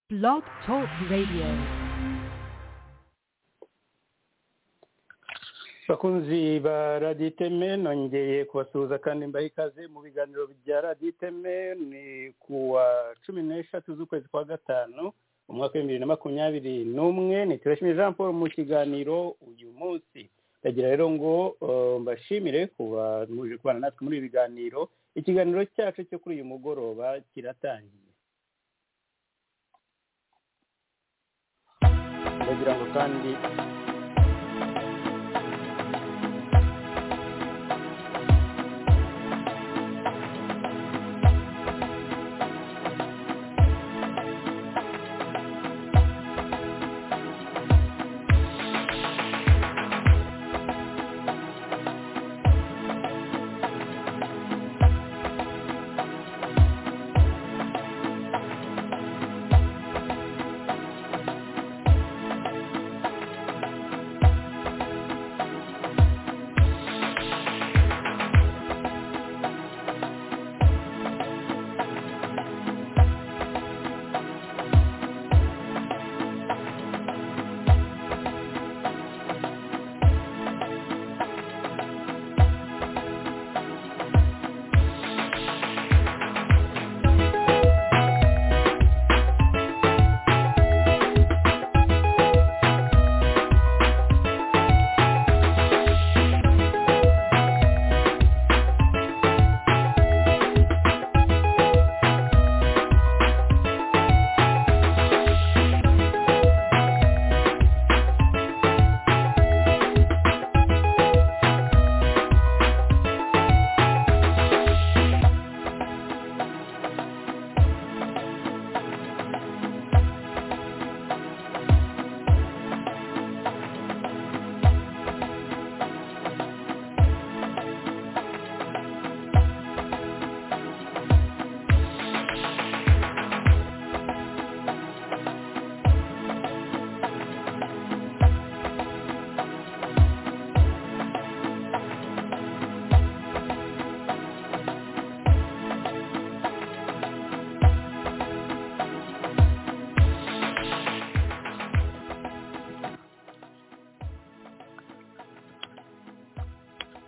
Blog Talk Radio. bakunzi ba raditeme nongeye kubasuhuza kandi mbaha ikaze mu biganiro bya raditeme ni kuwa cumi n'eshatu z'ukwezi kwa gatanu umwaka w'ibihumbi bibiri na makumyabiri n'umwe ni turashimira jean paul mu kiganiro uyu munsi ndagira rero ngo mbashimire kuba muje kubana natwe muri ibi biganiro ikiganiro cyacu cyo kuri uyu mugoroba kiratangiye ndagira ngo kandi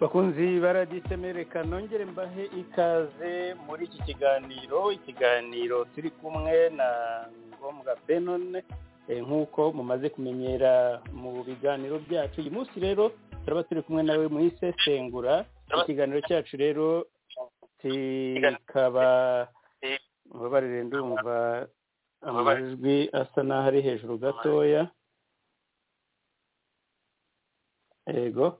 bakunzi baradisemereka nongere mbahe ikaze muri iki kiganiro ikiganiro turi kumwe na ngombwa benone nk'uko mumaze kumenyera mu biganiro byacu uyu munsi rero turaba turi kumwe nawe mu isesengura ikiganiro cyacu rero kikaba mubabarire ndumva amajwi asa n'aho ari hejuru gatoya yego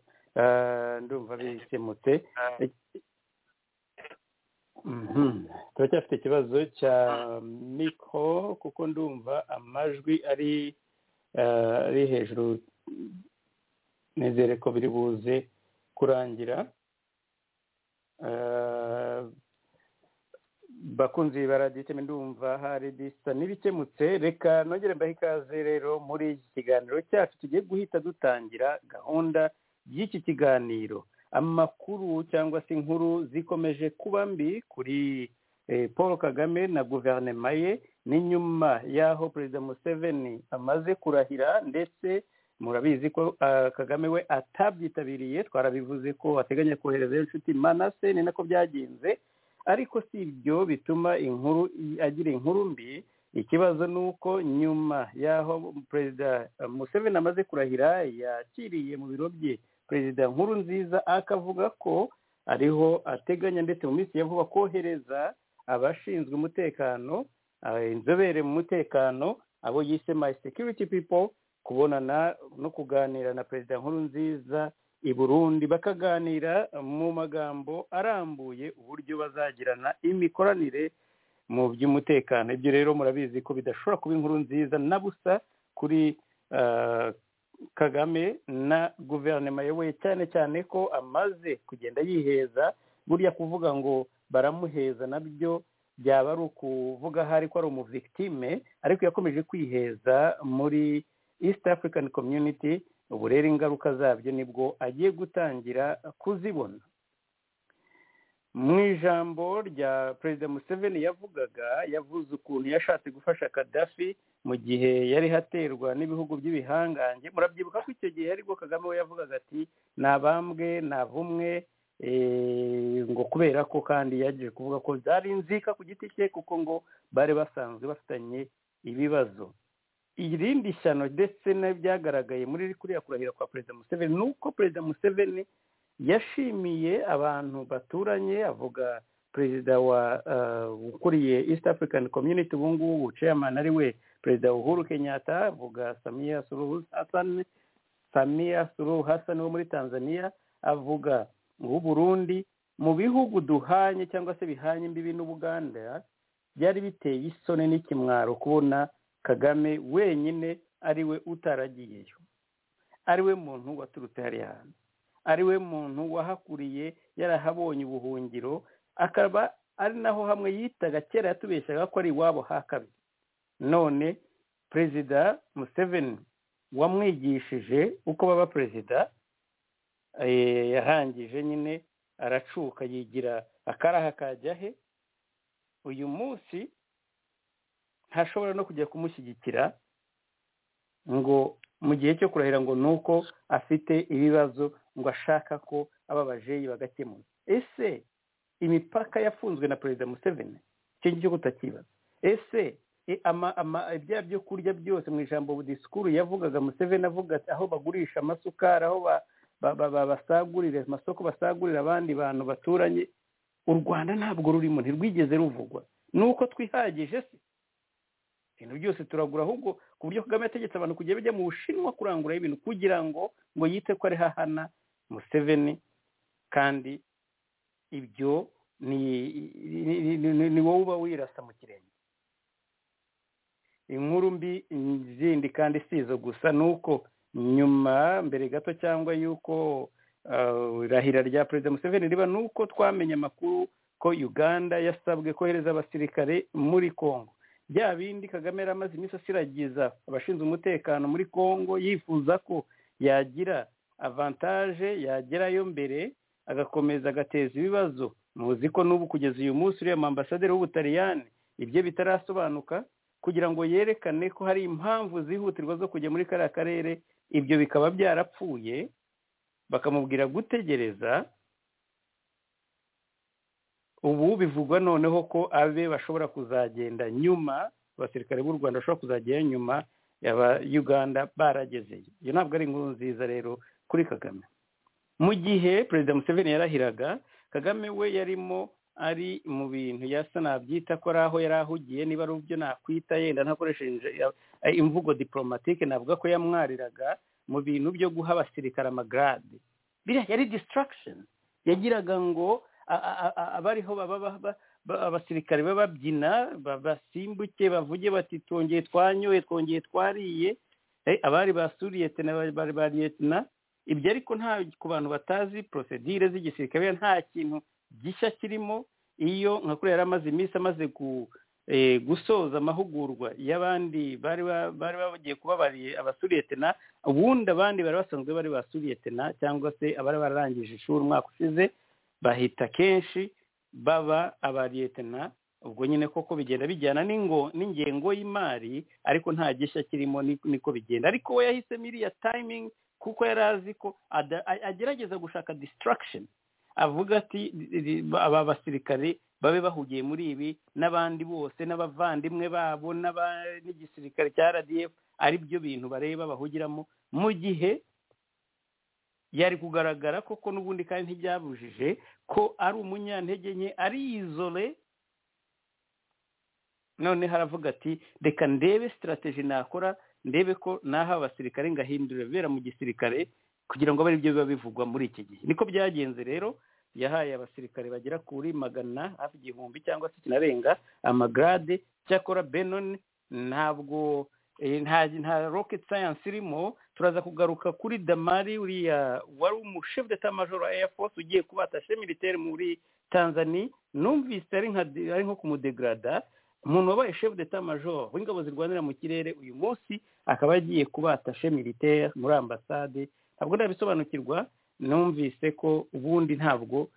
ndumva bikemutse turacyafite ikibazo cya mikoro kuko ndumva amajwi ari ari hejuru nizere ko biri buze kurangira bakunzi baraditema ndumva hari bisa n'ibikemutse reka nongere mbahe ikaze rero muri iki kiganiro cyacu tugiye guhita dutangira gahunda y'iki kiganiro amakuru cyangwa se inkuru zikomeje kuba mbi kuri paul kagame na guverinoma ye ni nyuma y'aho perezida museveni amaze kurahira ndetse murabizi ko kagame we atabyitabiriye twarabivuze ko ateganya kohereza inshuti manase ni nako byagenze ariko si ibyo bituma inkuru agira inkuru mbi ikibazo ni uko nyuma y'aho perezida museveni amaze kurahira yakiriye mu biro bye perezida nkuru nziza akavuga ko ariho ateganya ndetse mu minsi ya vuba kohereza abashinzwe umutekano inzobere mu mutekano abo yise mayi security people kubonana no kuganira na perezida nkuru nziza i burundi bakaganira mu magambo arambuye uburyo bazagirana imikoranire mu by'umutekano ibyo rero murabizi ko bidashobora kuba inkuru nziza na busa kuri kagame na guverinoma ye cyane cyane ko amaze kugenda yiheza burya kuvuga ngo baramuheza nabyo byaba ari ukuvuga aho ari ko ari umuvictime ariko yakomeje kwiheza muri east african community ubu rero ingaruka zabyo nibwo agiye gutangira kuzibona mu ijambo rya perezida museveni yavugaga yavuze ukuntu yashatse gufasha kadafi mu gihe yari haterwa n'ibihugu by'ibihangange murabyibuka ko icyo gihe aribwo kagame we yavugaga ati nabambwe nabumwe ngo kubera ko kandi yagiye kuvuga ko byari inzika ku giti cye kuko ngo bari basanzwe bafitanye ibibazo irindi shyano ndetse n'ibyagaragaye muri kuriya kurahira kwa perezida museveni ni uko perezida museveni yashimiye abantu baturanye avuga perezida wa ukuriye east african community ubu ngubu chairman ari we perezida uhuru kenyatta avuga samiya suruhu hasani samiya suruhu hasani wo muri tanzania avuga Burundi mu bihugu duhanye cyangwa se bihanye imbibi n'ubuganda byari biteye isoni n'ikimwaro kubona kagame wenyine ari we utaragiyeyo ari we muntu waturutse hariya hantu ari we muntu wahakuriye yarahabonye ubuhungiro akaba ari naho hamwe yitaga kera yatubeshaga ko ari iwabo hakabiri none perezida museveni wamwigishije uko baba perezida yarangije nyine aracuka yigira akaraha kajya he uyu munsi ntashobora no kujya kumushyigikira ngo mu gihe cyo kurahira ngo ni uko afite ibibazo ngo ashaka ko aba bajeyi bagakemura ese imipaka yafunzwe na perezida museveni icyo ngicyo kutakibaza ese ibya byo kurya byose mu ijambo disikuru yavugaga museveni avuga ati aho bagurisha amasukari aho basagurira amasoko basagurira abandi bantu baturanye u rwanda ntabwo rurimo ntirwigeze ruvugwa ni uko twihagije se ibintu byose turagura ahubwo ku buryo kagame yategetse abantu kujya bajya mu bushinwa kuranguraho ibintu kugira ngo ngo yite ko ari hahana museveni kandi ibyo ni wowe uba wirasa mu kirenge inkuru mbi zindi kandi si izo gusa ni uko nyuma mbere gato cyangwa y'uko irahira rya perezida museveni riba ni uko twamenye amakuru ko uganda yasabwe kohereza abasirikare muri congo bya bindi kagame yari amaze iminsi asiragiza abashinzwe umutekano muri congo yifuza ko yagira avantaje yagerayo mbere agakomeza agateza ibibazo muzi ko n'ubu kugeza uyu munsi uriya mu ambasaderi w'ubutaliyani ibyo bitarasobanuka kugira ngo yerekane ko hari impamvu zihutirwa zo kujya muri kariya karere ibyo bikaba byarapfuye bakamubwira gutegereza ubu bivugwa noneho ko abe bashobora kuzagenda nyuma abasirikare b'u rwanda bashobora kuzagenda nyuma yaba uganda baragezeyo iyo ntabwo ari inkuru nziza rero kuri kagame mu gihe perezida museveni yarahiraga kagame we yarimo ari mu bintu yasa nabyita ko ari aho yari ahugiye niba ari byo nakwita yenda ntakoresheje imvugo diporomatike navuga ko yamwariraga mu bintu byo guha abasirikare amagarade biriya yari disitaragisheni yagiraga ngo abariho baba abasirikare bababyina basimbuke bavuge bati twongeye twanyoye twongeye twariye abari basuriye bari ba liyetina ibyo ariko nta ku bantu batazi porosedire z'igisirikare nta kintu gishya kirimo iyo nka kuriya yari amaze iminsi amaze gusoza amahugurwa y'abandi bari bagiye kuba bariye abasuriyetina ubundi abandi bari basanzwe bari basuriyetina cyangwa se abari bararangije ishuri umwaka ushize bahita kenshi baba abariyetena ubwo nyine koko bigenda bijyana n'ingengo y'imari ariko nta gishya kirimo niko bigenda ariko we yahisemo iriya tayimingi kuko yari azi ko agerageza gushaka disitaragisheni avuga ati aba basirikare babe bahugiye muri ibi n'abandi bose n'abavandimwe babo n'igisirikare cya rdf ari byo bintu bareba bahugiramo mu gihe yari kugaragara koko n'ubundi kandi ntibyabujije ko ari umunyantege nke ari izole none haravuga ati reka ndebe sitarateji nakora ndebe ko naha abasirikare ngahindura ibibera mu gisirikare kugira ngo abe aribyo biba bivugwa muri iki gihe niko byagenze rero yahaye abasirikare bagera kuri magana hafi igihumbi cyangwa se kinarenga amagarade cyakora benoni ntabwo nta rocket science irimo turaza kugaruka kuri damari uriya wari umushefu de tamajoro wa air force ugiye kubatashe militaire muri tanzania numvise ari nko kumudegrada umuntu wabaye shefu de tamajoro w'ingabo zirwanira mu kirere uyu munsi akaba agiye kubatashe militaire muri ambasade ntabwo ndabisobanukirwa numvise ko ubundi ntabwo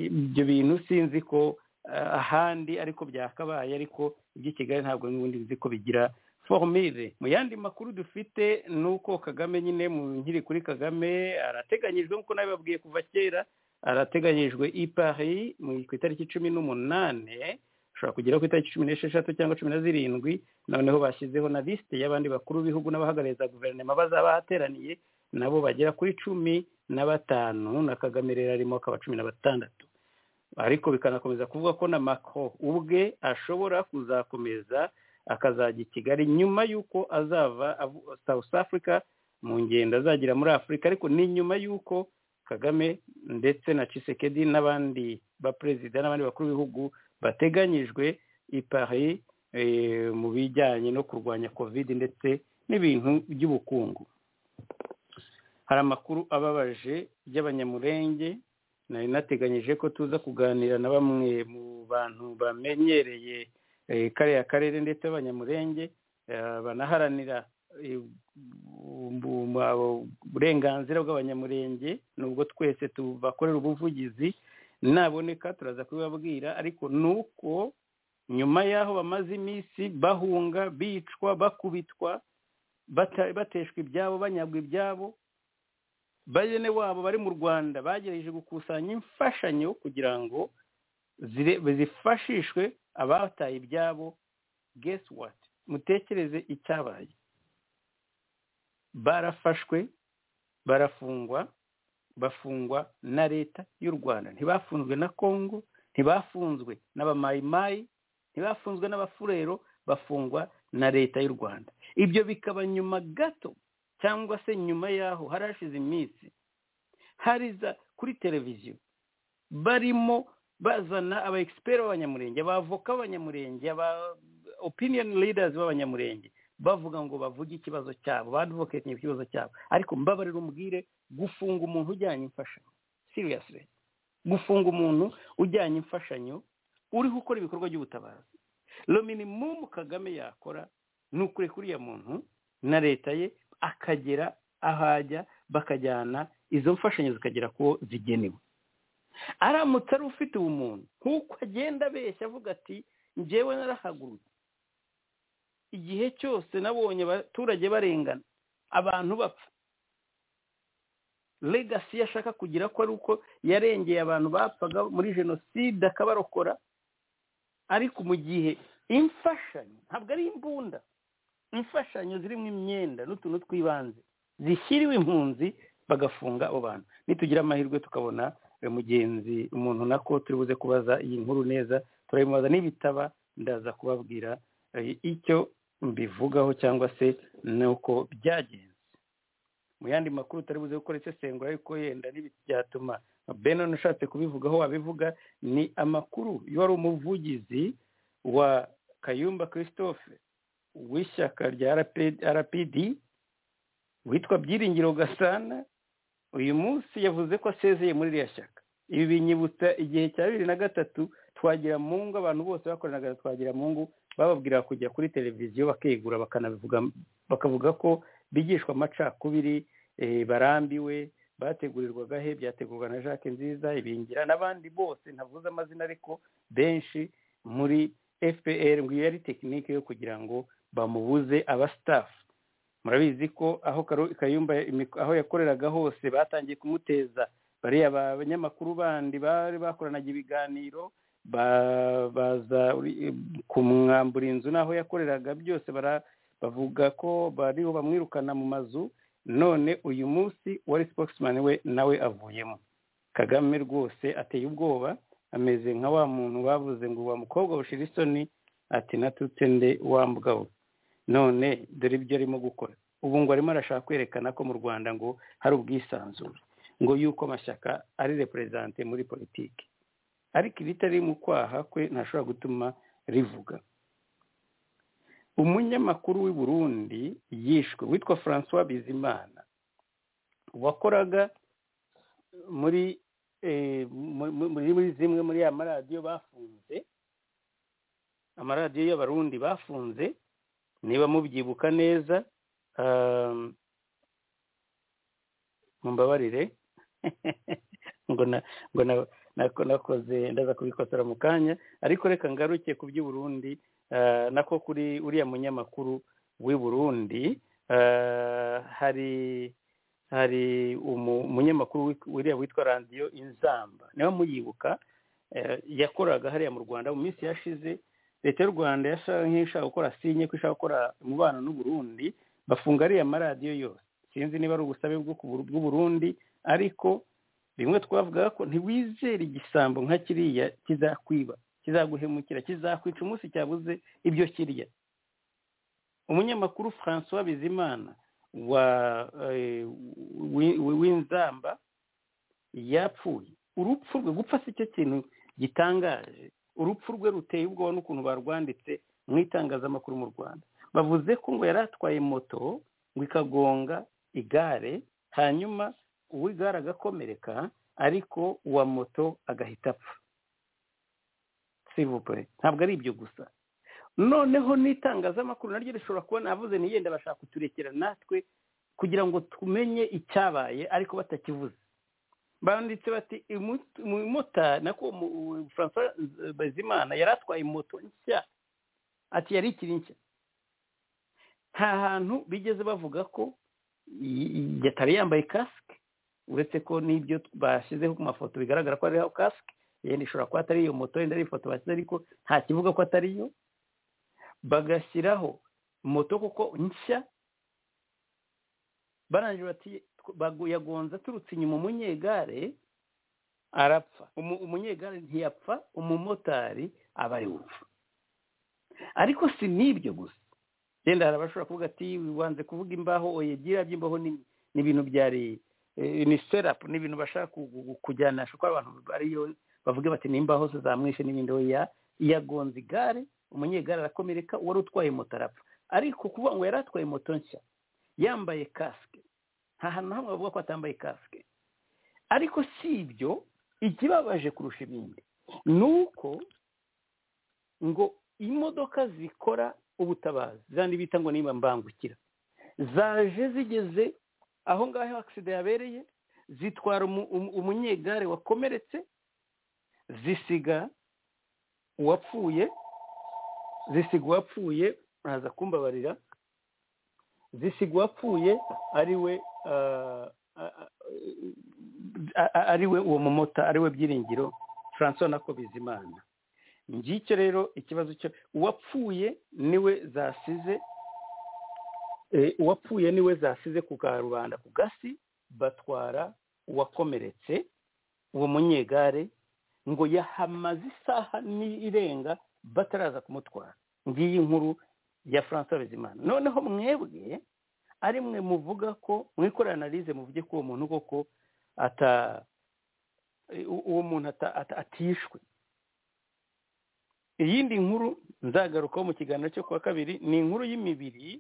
ibyo bintu sinzi ko ahandi ariko byakabaye ariko iby'i kigali ntabwo n'ubundi bizi ko bigira forumire mu yandi makuru dufite ni uko kagame nyine mu nkiri kuri kagame arateganyijwe nk'uko nabibabwiye kuva kera arateganyijwe i paris ku itariki cumi n'umunani ushobora kugera ku itariki cumi n'esheshatu cyangwa cumi na zirindwi noneho bashyizeho na lisite y'abandi bakuru b'ibihugu n'abahagarariza guverinoma bazaba bahateraniye nabo bagera kuri cumi na batanu na kagame rero arimo akaba cumi na batandatu ariko bikanakomeza kuvuga ko na mako ubwe ashobora kuzakomeza akazajya i kigali nyuma y'uko azava south africa mu ngendo azagira muri afurika ariko ni nyuma y'uko kagame ndetse na cisekedi n'abandi baperezida n'abandi bakuru b'ibihugu bateganyijwe i paris mu bijyanye no kurwanya kovide ndetse n'ibintu by'ubukungu hari amakuru ababaje y'abanyamurenge nari nateganyije ko tuza kuganira na bamwe mu bantu bamenyereye kariya karere ndetse abanyamurenge banaharanira uburenganzira bw'abanyamurenge nubwo twese tubakorera ubuvugizi naboneka turaza kubibabwira ariko ni uko nyuma y'aho bamaze iminsi bahunga bicwa bakubitwa bateshwa ibyabo banyagwa ibyabo bene wabo bari mu rwanda bagerageje gukusanya imfashanyo kugira ngo zifashishwe abataye ibyabo gesi wati mutekereze icyabaye barafashwe barafungwa bafungwa na leta y'u rwanda ntibafunzwe na kongo ntibafunzwe n'abamayimayi ntibafunzwe n'abafurero bafungwa na leta y'u rwanda ibyo bikaba nyuma gato cyangwa se nyuma y'aho harashize iminsi hariza kuri televiziyo barimo bazana aba egisiperi b'abanyamurenge abavoka b'abanyamurenge aba opiniyoni lidazi b'abanyamurenge bavuga ngo bavuge ikibazo cyabo baduvoketinye ikibazo cyabo ariko mbabarira umbwire gufunga umuntu ujyanye imfashanyo siriyasire gufunga umuntu ujyanye imfashanyo uriho ukora ibikorwa by'ubutabazi rominimumu kagame yakora ni ukure uriya muntu na leta ye akagera ahajya bakajyana izo mfashanyo zikagera ku zigenewe aramutse ari ufite ubumuntu nk'uko agenda abeshya avuga ati ngewe narahagurutse igihe cyose nabonye abaturage barengana abantu bapfa legasi yashaka kugira ko ari uko yarengeye abantu bapfaga muri jenoside akabarokora ariko mu gihe imfashanyo ntabwo ari imbunda imfashanyo zirimo imyenda n'utuntu tw'ibanze zishyiriwe impunzi bagafunga abo bantu nitugira amahirwe tukabona mugenzi umuntu nako turi buze kubaza iyi nkuru neza turayimubaza n'ibitaba ndaza kubabwira icyo mbivugaho cyangwa se nuko byagenze mu yandi makuru utari buze gukora isesengura ariko yenda byatuma benon ushatse kubivugaho wabivuga ni amakuru wari umuvugizi wa kayumba christophe w'ishyaka rya rpd witwa byiringiro gasana uyu munsi yavuze ko asezeye muri iriya shyaka ibi binyibutsa igihe cya bibiri na gatatu twagira mu ngo abantu bose bakoranaga twagira mu ngo bababwira kujya kuri televiziyo bakegura bakanabivuga bakavuga ko bigishwa amacakubiri barambiwe bategurirwaga he byategurwa na jacques nziza ibingira n'abandi bose ntavuze amazina ariko benshi muri fpr ngo iyo ari tekinike yo kugira ngo bamubuze abasitafu murabizi ko aho kayumba aho yakoreraga hose batangiye kumuteza bariya banyamakuru bandi bari bakoranaga ibiganiro baza kumwambura inzu n'aho yakoreraga byose bavuga ko bariho bamwirukana mu mazu none uyu munsi wari sipokisimani we nawe avuyemo kagame rwose ateye ubwoba ameze nka wa muntu bavuze ngo wa mukobwa bushira isoni ati natutse nde wa mugabo none dore ibyo arimo gukora ubu ngo arimo arashaka kwerekana ko mu rwanda ngo hari ubwisanzure ngo yuko amashyaka ari reperezante muri politiki ariko ibitari mu kwaha kwe ntashobora gutuma rivuga umunyamakuru w'i burundi yishwe witwa francois bizimana wakoraga muri muri zimwe muri ya maradiyo bafunze amaradiyo y'abarundi bafunze niba mubyibuka neza mumbabarire ngo nako nakoze ndaza kubikosora mu kanya ariko reka ngaruke ku by'i burundi nako kuri uriya munyamakuru w'i burundi hari hari umunyamakuru wiriya witwa radiyo inzamba niba muyibuka yakoraga hariya mu rwanda mu minsi yashize leta y'u rwanda nk'ishaka gukora sinye ko ishaka gukora umubano n'uburundi bafunga ariya amaradiyo yose sinzi niba ari ubusabe bw'uburundi ariko bimwe twavuga ko ntiwizere igisambo nka kiriya kizakwiba kizaguhemukira kizakwica umunsi cyabuze ibyo kirya umunyamakuru francois bizimana w'inzamba yapfuye urupfu rwe gupfa si cyo kintu gitangaje urupfu rwe ruteye ubwoba n'ukuntu barwanditse mu itangazamakuru mu rwanda bavuze ko ngo yari atwaye moto ngo ikagonga igare hanyuma uw'igare agakomereka ariko uwa moto agahita apfa sivupure ntabwo ari ibyo gusa noneho n'itangazamakuru naryo rishobora kubona avuze ntiyenda bashaka kuturekera natwe kugira ngo tumenye icyabaye ariko batakivuze banditse bati umumotari nako francois bazimana yari atwaye moto nshya ati yari ikiri nshya nta hantu bigeze bavuga ko yatari yambaye kasike uretse ko n'ibyo bashyizeho ku mafoto bigaragara ko ariho kasike yenda ishobora kuba atari iyo moto yenda ari ifoto bashyize ariko nta kivuga ko atari yo bagashyiraho moto kuko nshya barangira bati yagonze aturutse inyuma umunyegare arapfa umunyegare ntiyapfa umumotari aba ari gupfa ariko si n'ibyo gusa yenda hari abashobora kuvuga ati wanze kuvuga imbaho oyegira by'imbaho ni ibintu byari ni serapu ni ibintu bashaka kujyanisha ko abantu bariyo bavuga bati nimbaho se zamwishe n'ibindi ya yagonze igare umunyegare arakomereka uwari utwaye moto arapfa ariko kuvuga ngo yari atwaye moto nshya yambaye kasike nta hantu hamwe bavuga ko atambaye kasike ariko si ibyo ikibabaje kurusha ibindi ni uko ngo imodoka zikora ubutabazi zandi bita ngo niba mbangukira zaje zigeze aho ngaho agisida yabereye zitwara umunyegare wakomeretse zisiga uwapfuye zisiga uwapfuye ntaza kumbabarira zisiga uwapfuye ariwe ariwe uwo mumota ariwe byiringiro francois nako bizimana ngicyo rero ikibazo cyo uwapfuye niwe zasize uwapfuye niwe zasize ku karubanda ku gasi batwara uwakomeretse uwo munyegare ngo yahamaze isaha n'irenga bataraza kumutwara ngiyi nkuru ya francois bizimana noneho mwebwe ari mwe muvuga ko mwikorera analize muvuge ko uwo muntu koko ata uwo muntu atishwe iyindi nkuru nzagarukaho mu kiganiro cyo kuwa kabiri ni inkuru y'imibiri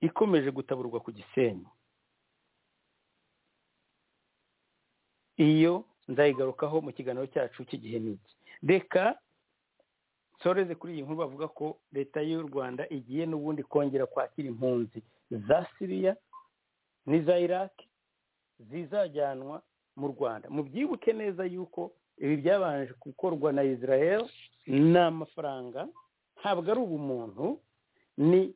ikomeje gutaburwa ku gisenyi iyo nzayigarukaho mu kiganiro cyacu cy'igihe n'iki reka nsoreze kuri iyi nkuru bavuga ko leta y'u rwanda igiye n'ubundi kongera kwakira impunzi za siriya n'iza iraki zizajyanwa mu rwanda mubyibuke neza yuko ibi byabanje gukorwa na israel ni amafaranga ntabwo ari ubumuntu ni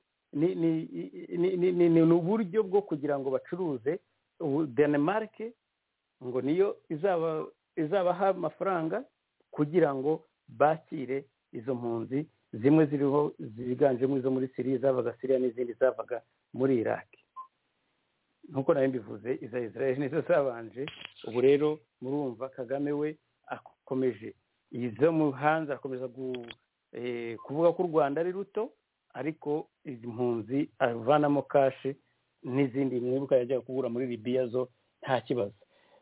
ni uburyo bwo kugira ngo bacuruze denmark ngo niyo izaba izabaha amafaranga kugira ngo bakire izo mpunzi zimwe ziriho ziganjemo izo muri siriya zavaga siriya n'izindi zavaga muri iraki nk'uko nawe mbivuze iza israel nizo zabanje ubu rero murumva kagame we akomeje izo mu hanze akomeza kuvuga ko u rwanda ari ruto ariko izi mpunzi avanamo kashe n'izindi mwibuka yajyaga kugura muri libiya zo nta kibazo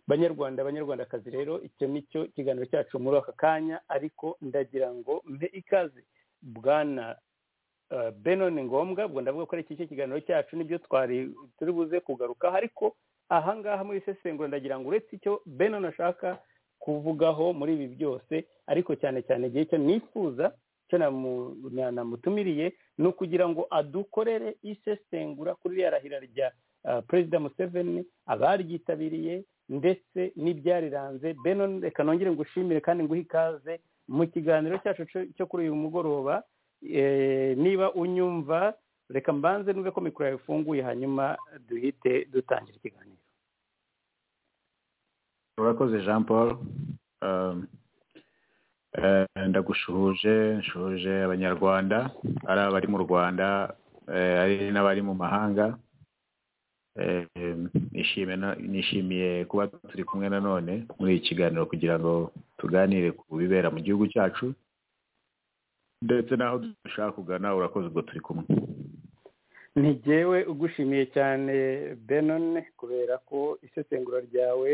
banyarwanda abanyarwandakazi rero icyo ni cyo kiganiro cyacu muri aka kanya ariko ndagira ngo mbe ikaze bwana benon ngombwa ubwo ndavuga ko ari iki kiganiro cyacu nibyo twari turi buze kugarukaho ariko ahangaha muri isesengura ndagira ngo uretse icyo benon ashaka kuvugaho muri ibi byose ariko cyane cyane igihe cyo nifuza cyo namutumiriye ni ukugira ngo adukorere isesengura kuri ririya rahira rya perezida museveni abaryitabiriye ndetse n'ibyariranze beno reka nongere ngushimire kandi nguhe ikaze mu kiganiro cyacu cyo kuri uyu mugoroba niba unyumva reka mbanze n'ube ko mikoro yawe ifunguye hanyuma duhite dutangira ikiganiro urakoze jean paul ndagushuhuje nshuhuje abanyarwanda ari abari mu rwanda ari n'abari mu mahanga nishimiye kuba turi kumwe nanone muri iki kiganiro kugira ngo tuganire ku bibera mu gihugu cyacu ndetse n'aho dushaka kugana urakoze ubwo turi kumwe ntigewe ugushimiye cyane benone kubera ko isesengura ryawe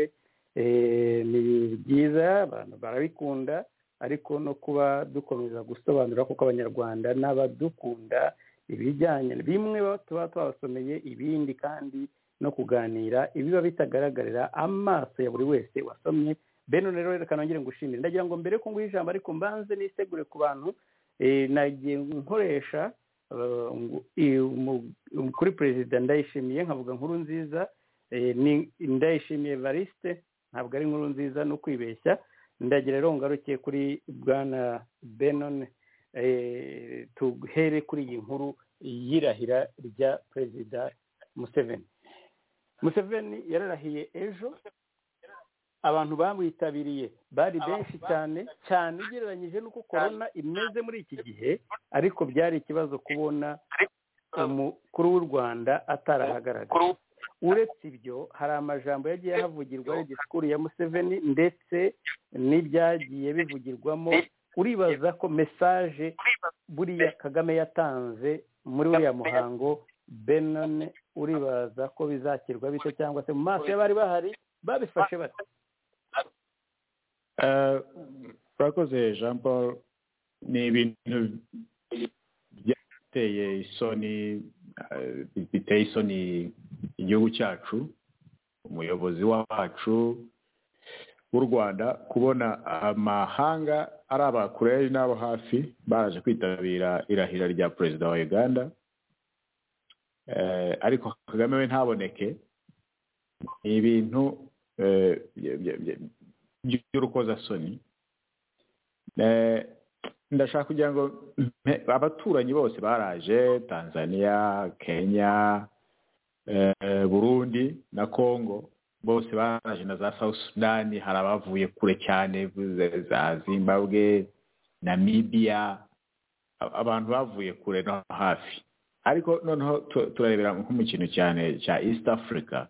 ni ryiza abantu barabikunda ariko no kuba dukomeza gusobanura kuko abanyarwanda n'abadukunda ibijyanye bimwe tuba twabasomeye ibindi kandi no kuganira ibiba bitagaragarira amaso ya buri wese wasomye benone rero reka nongere ngushimire ndagira ngo mbere ko nguhe ijambo ariko mbanze nisegure ku bantu nagiye nkoresha kuri perezida ndayishimiye nkavuga nkuru nziza ndayishimiye varisite ntabwo ari inkuru nziza no kwibeshya ndagira rero ngarukiye kuri bwana benone tuhere kuri iyi nkuru y'irahira rya perezida museveni museveni yararahiye ejo abantu bamwitabiriye bari benshi cyane cyane ugereranyije n'uko korona imeze muri iki gihe ariko byari ikibazo kubona umukuru w'u rwanda atarahagaragara uretse ibyo hari amajambo yagiye ahavugirwa disikuru ya museveni ndetse n'ibyagiye bivugirwamo uribaza ko mesaje buriya kagame yatanze muri uriya muhango benone uribaza ko bizakirwa bito cyangwa se mu maso y'abari bahari babifashe bate turakoze jean paul ni ibintu byateye isoni biteye isoni igihugu cyacu umuyobozi wacu w'u rwanda kubona amahanga ari abakure n'abo hafi baraje kwitabira irahira rya perezida wa uganda ariko kagame we ntaboneke ni ibintu by'urukozasoni ndashaka kugira ngo abaturanyi bose baraje tanzania kenya burundi na congo bose baraje na za south sudan hari abavuye kure cyane za zimbabwe namibia abantu bavuye kure no hafi ariko noneho turarebera nko mu kintu cyane cya east africa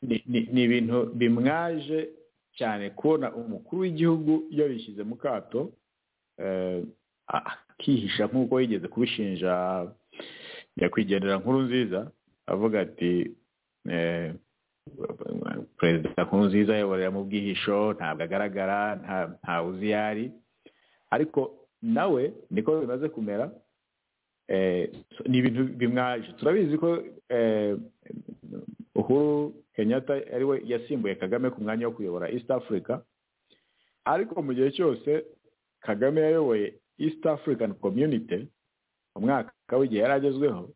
ni ibintu bimwaje cyane kubona umukuru w'igihugu yabishyize mu kato akihisha nk'uko yigeze kubishinja nyakwigendera nkuru nziza avuga ati perezida nkuru nziza ayoborera mu bwihisho ntabwo agaragara ntawe uzi iyo ari ariko nawe niko bimaze kumera ni ibintu bimwaje turabizi ko uhuru kenyatta ariwe yasimbuye kagame ku mwanya wo kuyobora east africa ariko mu gihe cyose kagame yayoboye east african community mu mwaka w'igihe yari agezweho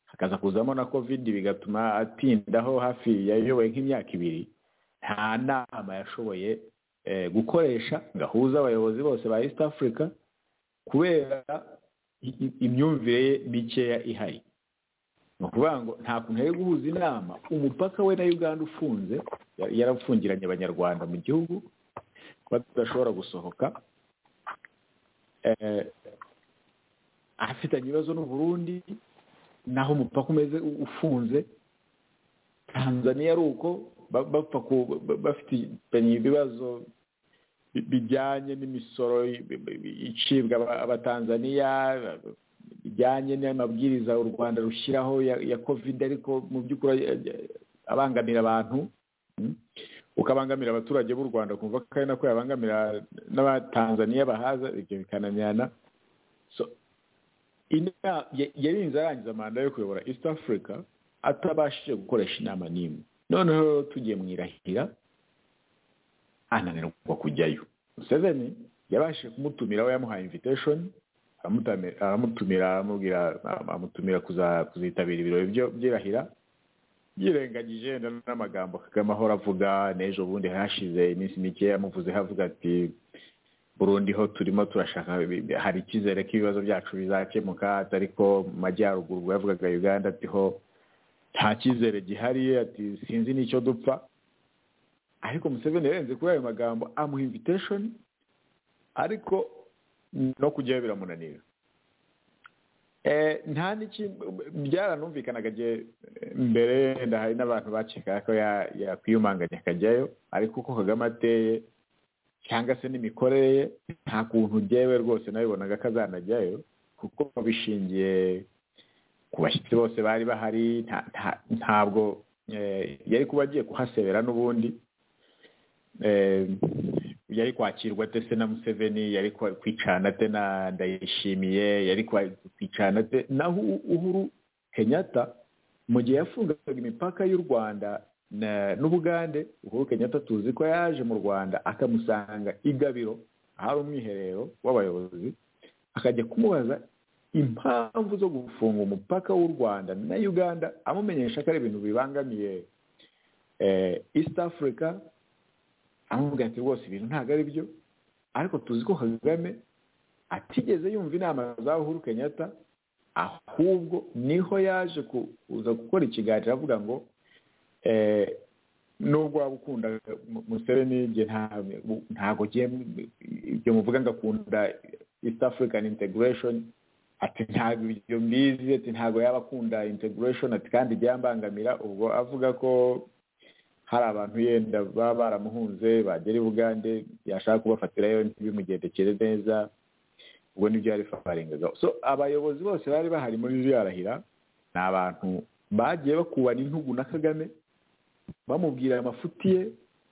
hakaza kuzamo na covid bigatuma atindaho hafi yayoboye nk'imyaka ibiri nta nama yashoboye gukoresha ngo ahuze abayobozi bose ba east africa kubera imyumvire ye mikeya ihari ni ukuvuga ngo nta kuntu yari guhuza inama umupaka we na uganda ufunze yarafungiranye abanyarwanda mu gihugu badashobora gusohoka afitanye ibibazo n'uburundi naho umupaka umeze ufunze tanzaniya ari uko bafitanye ibibazo bijyanye n'imisoro icibwa abatanzaniya bijyanye n'amabwiriza u rwanda rushyiraho ya kovide ariko mu by'ukuri abangamira abantu ukabangamira abaturage b'u rwanda ukumva ko ari nako yabangamira n'abatanzaniya bahaza ibyo bikananirana yarinze arangiza manda yo kuyobora east africa atabashije gukoresha inama n'imwe noneho tugiye mu irahira ananirwa kujyayo museveni yabashije kumutumira we yamuhaye invitesheni aramutumira amutumira kuzitabira ibirori by'irahira yirengagije n'amagambo kagame ahora avuga n'ejo bundi hashize iminsi mike yamuvuzeho avuga ati burundi ho turimo turashaka hari icyizere ko ibibazo byacu bizakemuka ariko mu majyaruguru yavugaga uganda ati ho nta cyizere gihari ati sinzi n'icyo dupfa ariko museveni yarenze kuri ayo magambo amuha invitesheni ariko no kujyayo biramunanira nta n'iki byaranumvikanaga igihe mbere wenda hari n'abantu bakekaga ko yakwiyumanganya akajyayo ariko uko kagame ateye cyangwa se n'imikorere ye nta kuntu ngewe rwose nabibonaga ko azanajyayo kuko bishingiye ku bashyitsi bose bari bahari ntabwo yari kuba agiye kuhasebera n'ubundi yari kwakirwa se na museveni yari kwicana te na ndayishimiye yari kwicana te naho uhuru kenyatta mu gihe yafungaga imipaka y'u rwanda n'ubugande uhuru kenyatta tuzi ko yaje mu rwanda akamusanga igabiro ahari umwiherero w'abayobozi akajya kumubaza impamvu zo gufunga umupaka w'u rwanda na uganda amumenyesha ko ari ibintu bibangamiye east africa amubwira ati rwose ibintu ntabwo ari byo ariko tuzi ko kagame atigeze yumva inama za uhuru kenyatta ahubwo niho yaje kuza gukora ikiganiro avuga ngo nubwo waba ukunda museveni ntabwo ibyo muvuga ngo akunda east african integration ati ntabwo ibyo mbizi ati ntabwo yaba akunda integration ati kandi byambangamira ubwo avuga ko hari abantu yenda baba baramuhunze bagera i bugande yashaka kubafatirayo ntibimugendekere neza ubwo nibyo yari faringagaho so abayobozi bose bari bahari muri yarahira ni abantu bagiye bakubana intugu na kagame bamubwira amafuti ye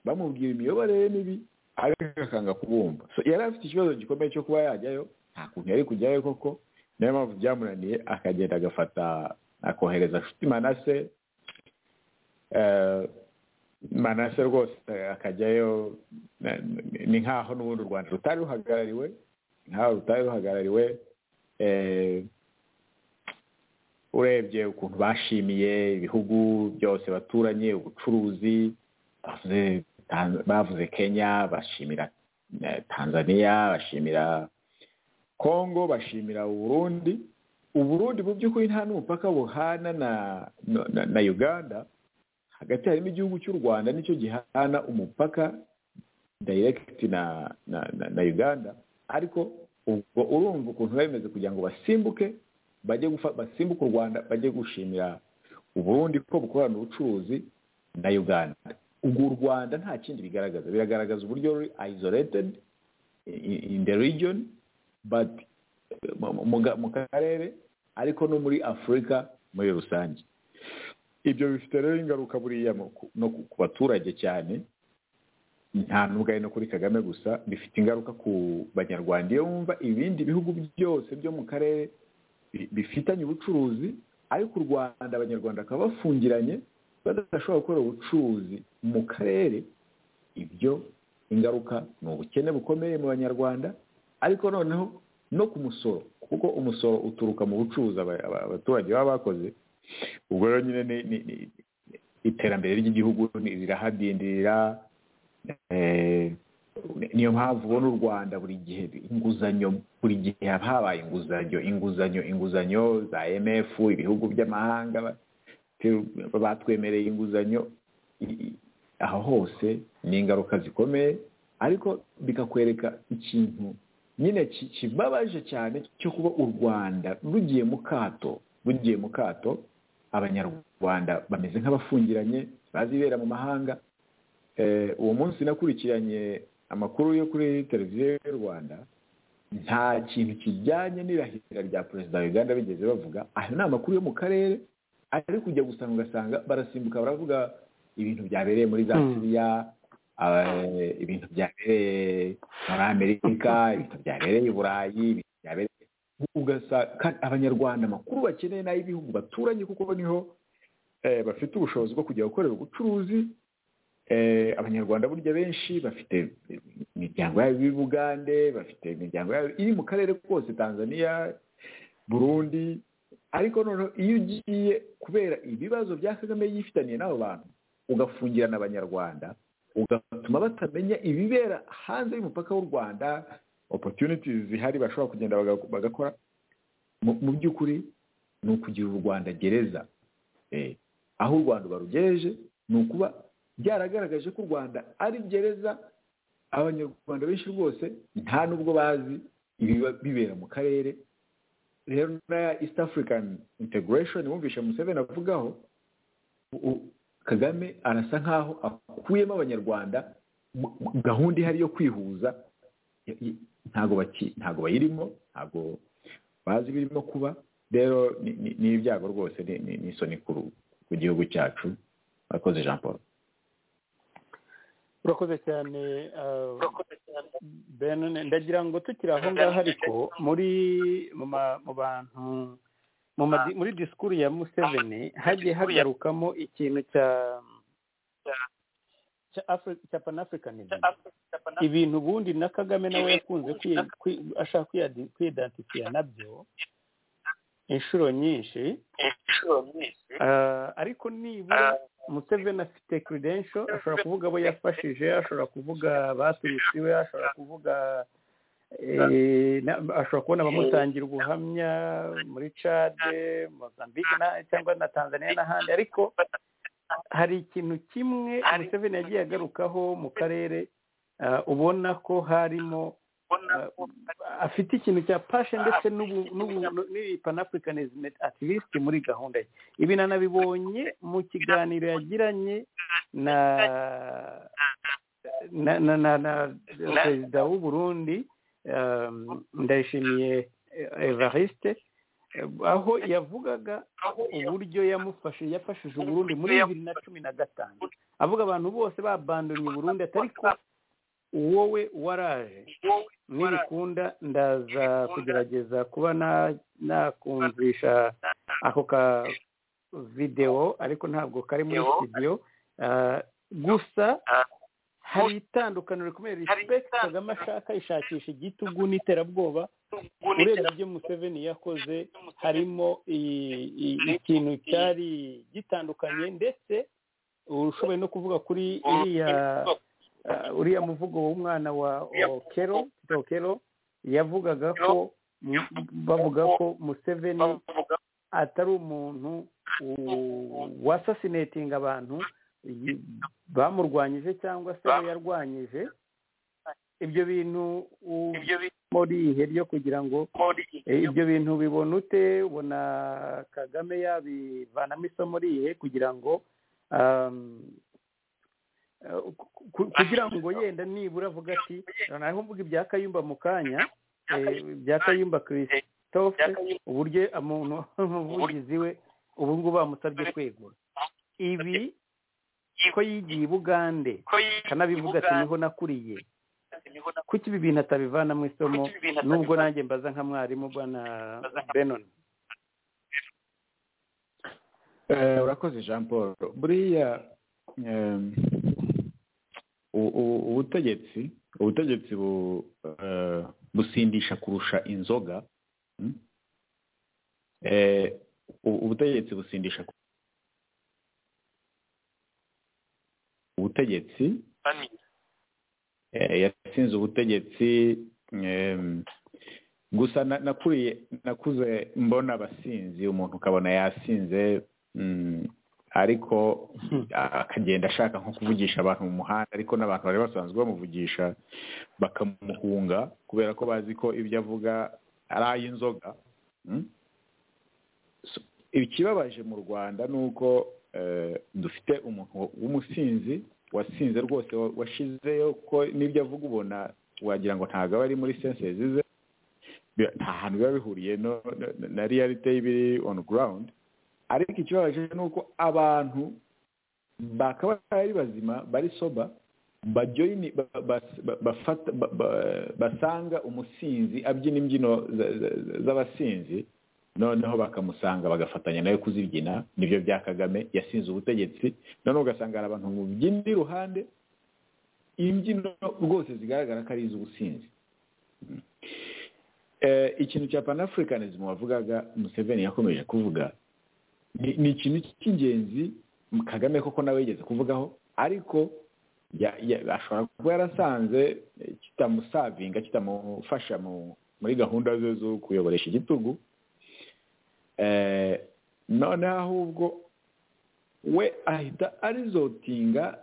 bamubwira imiyoborere ye mibi ariko akanga kubumva so yari afite ikibazo gikomeye cyo kuba yajyayo nta kuntu yari kujyayo koko niyo mpamvu byamunaniye akagenda agafata akohereza nshuti manase manase rwose akajyayo ni nk'aho n'ubundi u rwanda rutari ruhagarariwe nkaho rutari ruhagarariwe urebye ukuntu bashimiye ibihugu byose baturanye ubucuruzi bavuze kenya bashimira tanzania bashimira kongo bashimira uburundi uburundi mu by'ukuri nta n'umupaka buhana na uganda hagati harimo igihugu cy'u rwanda nicyo gihana umupaka direct na na na uganda ariko ubwo urumva ukuntu bimeze kugira ngo basimbuke bajye basimbuke u rwanda bajye gushimira uburundi ko bukorana ubucuruzi na uganda ubwo u rwanda nta kindi bigaragaza biragaragaza uburyo ruri isolated in the region but mu karere ariko no muri afurika muri rusange ibyo bifite rero ingaruka buriya no ku baturage cyane nta nubwo ari no kuri kagame gusa bifite ingaruka ku banyarwanda iyo wumva ibindi bihugu byose byo mu karere bifitanye ubucuruzi ariko u rwanda abanyarwanda bakaba bafungiranye badashobora gukora ubucuruzi mu karere ibyo ingaruka ni ubukene bukomeye mu banyarwanda ariko noneho no ku musoro kuko umusoro uturuka mu bucuruzi abaturage baba bakoze ubwo rero nyine ni iterambere ry'igihugu rirahadindirira niyo mpamvu ubona u rwanda buri gihe inguzanyo buri gihe haba habaye inguzanyo inguzanyo inguzanyo za mf ibihugu by'amahanga batwemereye inguzanyo aho hose ni ingaruka zikomeye ariko bikakwereka ikintu nyine kibabaje cyane cyo kuba u rwanda rugiye mu kato bugiye mu kato abanyarwanda bameze nk'abafungiranye bazibera mu mahanga uwo munsi nakurikiranye amakuru yo kuri televiziyo y'u rwanda nta kintu kijyanye n'irahira rya perezida wa uganda bigeze bavuga ayo ni amakuru yo mu karere ari kujya gusanga ugasanga barasimbuka baravuga ibintu byabereye muri za siriya ibintu byabereye muri amerika ibintu byabereye i burayi ibintu byabereye abanyarwanda amakuru bakeneye n'ay'ibihugu baturanye kuko niho bafite ubushobozi bwo kujya gukorera ubucuruzi abanyarwanda burya benshi bafite imiryango yabo i bugande bafite imiryango yabo iri mu karere kose tanzania burundi ariko noneho iyo ugiye kubera ibibazo bya kagame yifitaniye n'abo bantu ugafungirana abanyarwanda ugatuma batamenya ibibera hanze y'umupaka w'u rwanda opotuniti zihari bashobora kugenda bagakora mu by'ukuri ni ukugira u rwanda gereza aho u rwanda barugereje ni ukuba byaragaragaje ko u rwanda ari gereza abanyarwanda benshi rwose nta n'ubwo bazi ibiba bibera mu karere rero na east african integration wumvishe museveni avugaho kagame arasa nkaho akuyemo abanyarwanda gahunda ihari yo kwihuza ntabwo bayirimo ntabwo bazi ibirimo kuba rero ni ibyago rwose ni isoni ku gihugu cyacu bakoze jean paul urakoze cyane ndagira ngo tukiri aho ngaho ariko muri mu bantu muri disikuru ya museveni hagiye hagarukamo ikintu cya cya panafricanism ibintu ubundi na kagame nawe yakunze ashaka kwiyidansifiya nabyo inshuro nyinshi ariko nibura museveni afite credential ashobora kuvuga abo yafashije ashobora kuvuga baturutse iwe ashobora kuvuga ashobora kubona abamutangira ubuhamya muri cade mozambique cyangwa na tanzania n'ahandi ariko hari ikintu kimwe museveni yagiye agarukaho mu karere ubona ko harimo afite ikintu cya pashe ndetse n'ibipanafulikanizime ativisite muri gahunda ye ibi nanabibonye mu kiganiro yagiranye na na perezida w'uburundi ndayishimiye evariste aho yavugaga uburyo yamufashe yafashije uburundi muri bibiri na cumi na gatanu avuga abantu bose babandonye uburundi atari ko wowe waraje nibikunda ndaza kugerageza kuba nakumvisha ako ka videwo ariko ntabwo kari muri studio gusa hari itandukaniro rikomeye risipegiti kagame ashaka ishakisha igitugu n'iterabwoba urebye ibyo museveni yakoze harimo ikintu cyari gitandukanye ndetse ushoboye no kuvuga kuri iriya uriya muvugo w'umwana wa okero okero yavugaga ko bavuga ko museveni atari umuntu wasasinatinga abantu bamurwanyije cyangwa se yarwanyije ibyo bintu muri ihe ryo kugira ngo ibyo bintu bibona ute ubona kagame yabivanamo isomo rihe kugira ngo kugira ngo yenda nibura avuga ati noneho mvuga ibya kayumba mu kanya ibya kayumba christophe uburyo umuntu umuvugizi we ubu ngubu bamusabye kwegura ibi ko yigiye i bugande kanabivuga ati niho nakuriye kuki ibi bintu atabivanamo isomo nubwo nanjye mbaza nka mwarimu bwana benoni urakoze jean paul buriya ubutegetsi ubutegetsi busindisha kurusha inzoga ubutegetsi busindisha ubutegetsi yatsinze ubutegetsi gusa nakuriye nakuze mbona abasinzi umuntu ukabona yasinze ariko akagenda ashaka nko kuvugisha abantu mu muhanda ariko n'abantu bari basanzwe bamuvugisha bakamuhunga kubera ko bazi ko ibyo avuga ari ay'inzoga ikibabaje mu rwanda ni uko dufite umuntu w'umusinzi wasinze rwose washizeyo ko n'ibyo avuga ubona wagira ngo ntabwo aba ari muri sensezi ze nta hantu biba bihuriye na realite y'ibiri on ground ariko ikibabaje ni uko abantu bakaba ari bazima bari soba bajoyini basanga umusinzi abyina imbyino z'abasinzi noneho bakamusanga bagafatanya nawe kuzibyina nibyo bya kagame yasinze ubutegetsi noneho ugasanga hari abantu mubyina iruhande imbyino rwose zigaragara ko ari iz'ubusinzi ikintu cya panafurikanism wavugaga museveni yakomeje kuvuga ni ikintu cy'ingenzi kagame koko nawe yigeze kuvugaho ariko ashobora kuba yarasanze kitamusavinga kitamufasha muri gahunda ze zo kuyoboresha igitugu noneho ahubwo we ahita arizotinga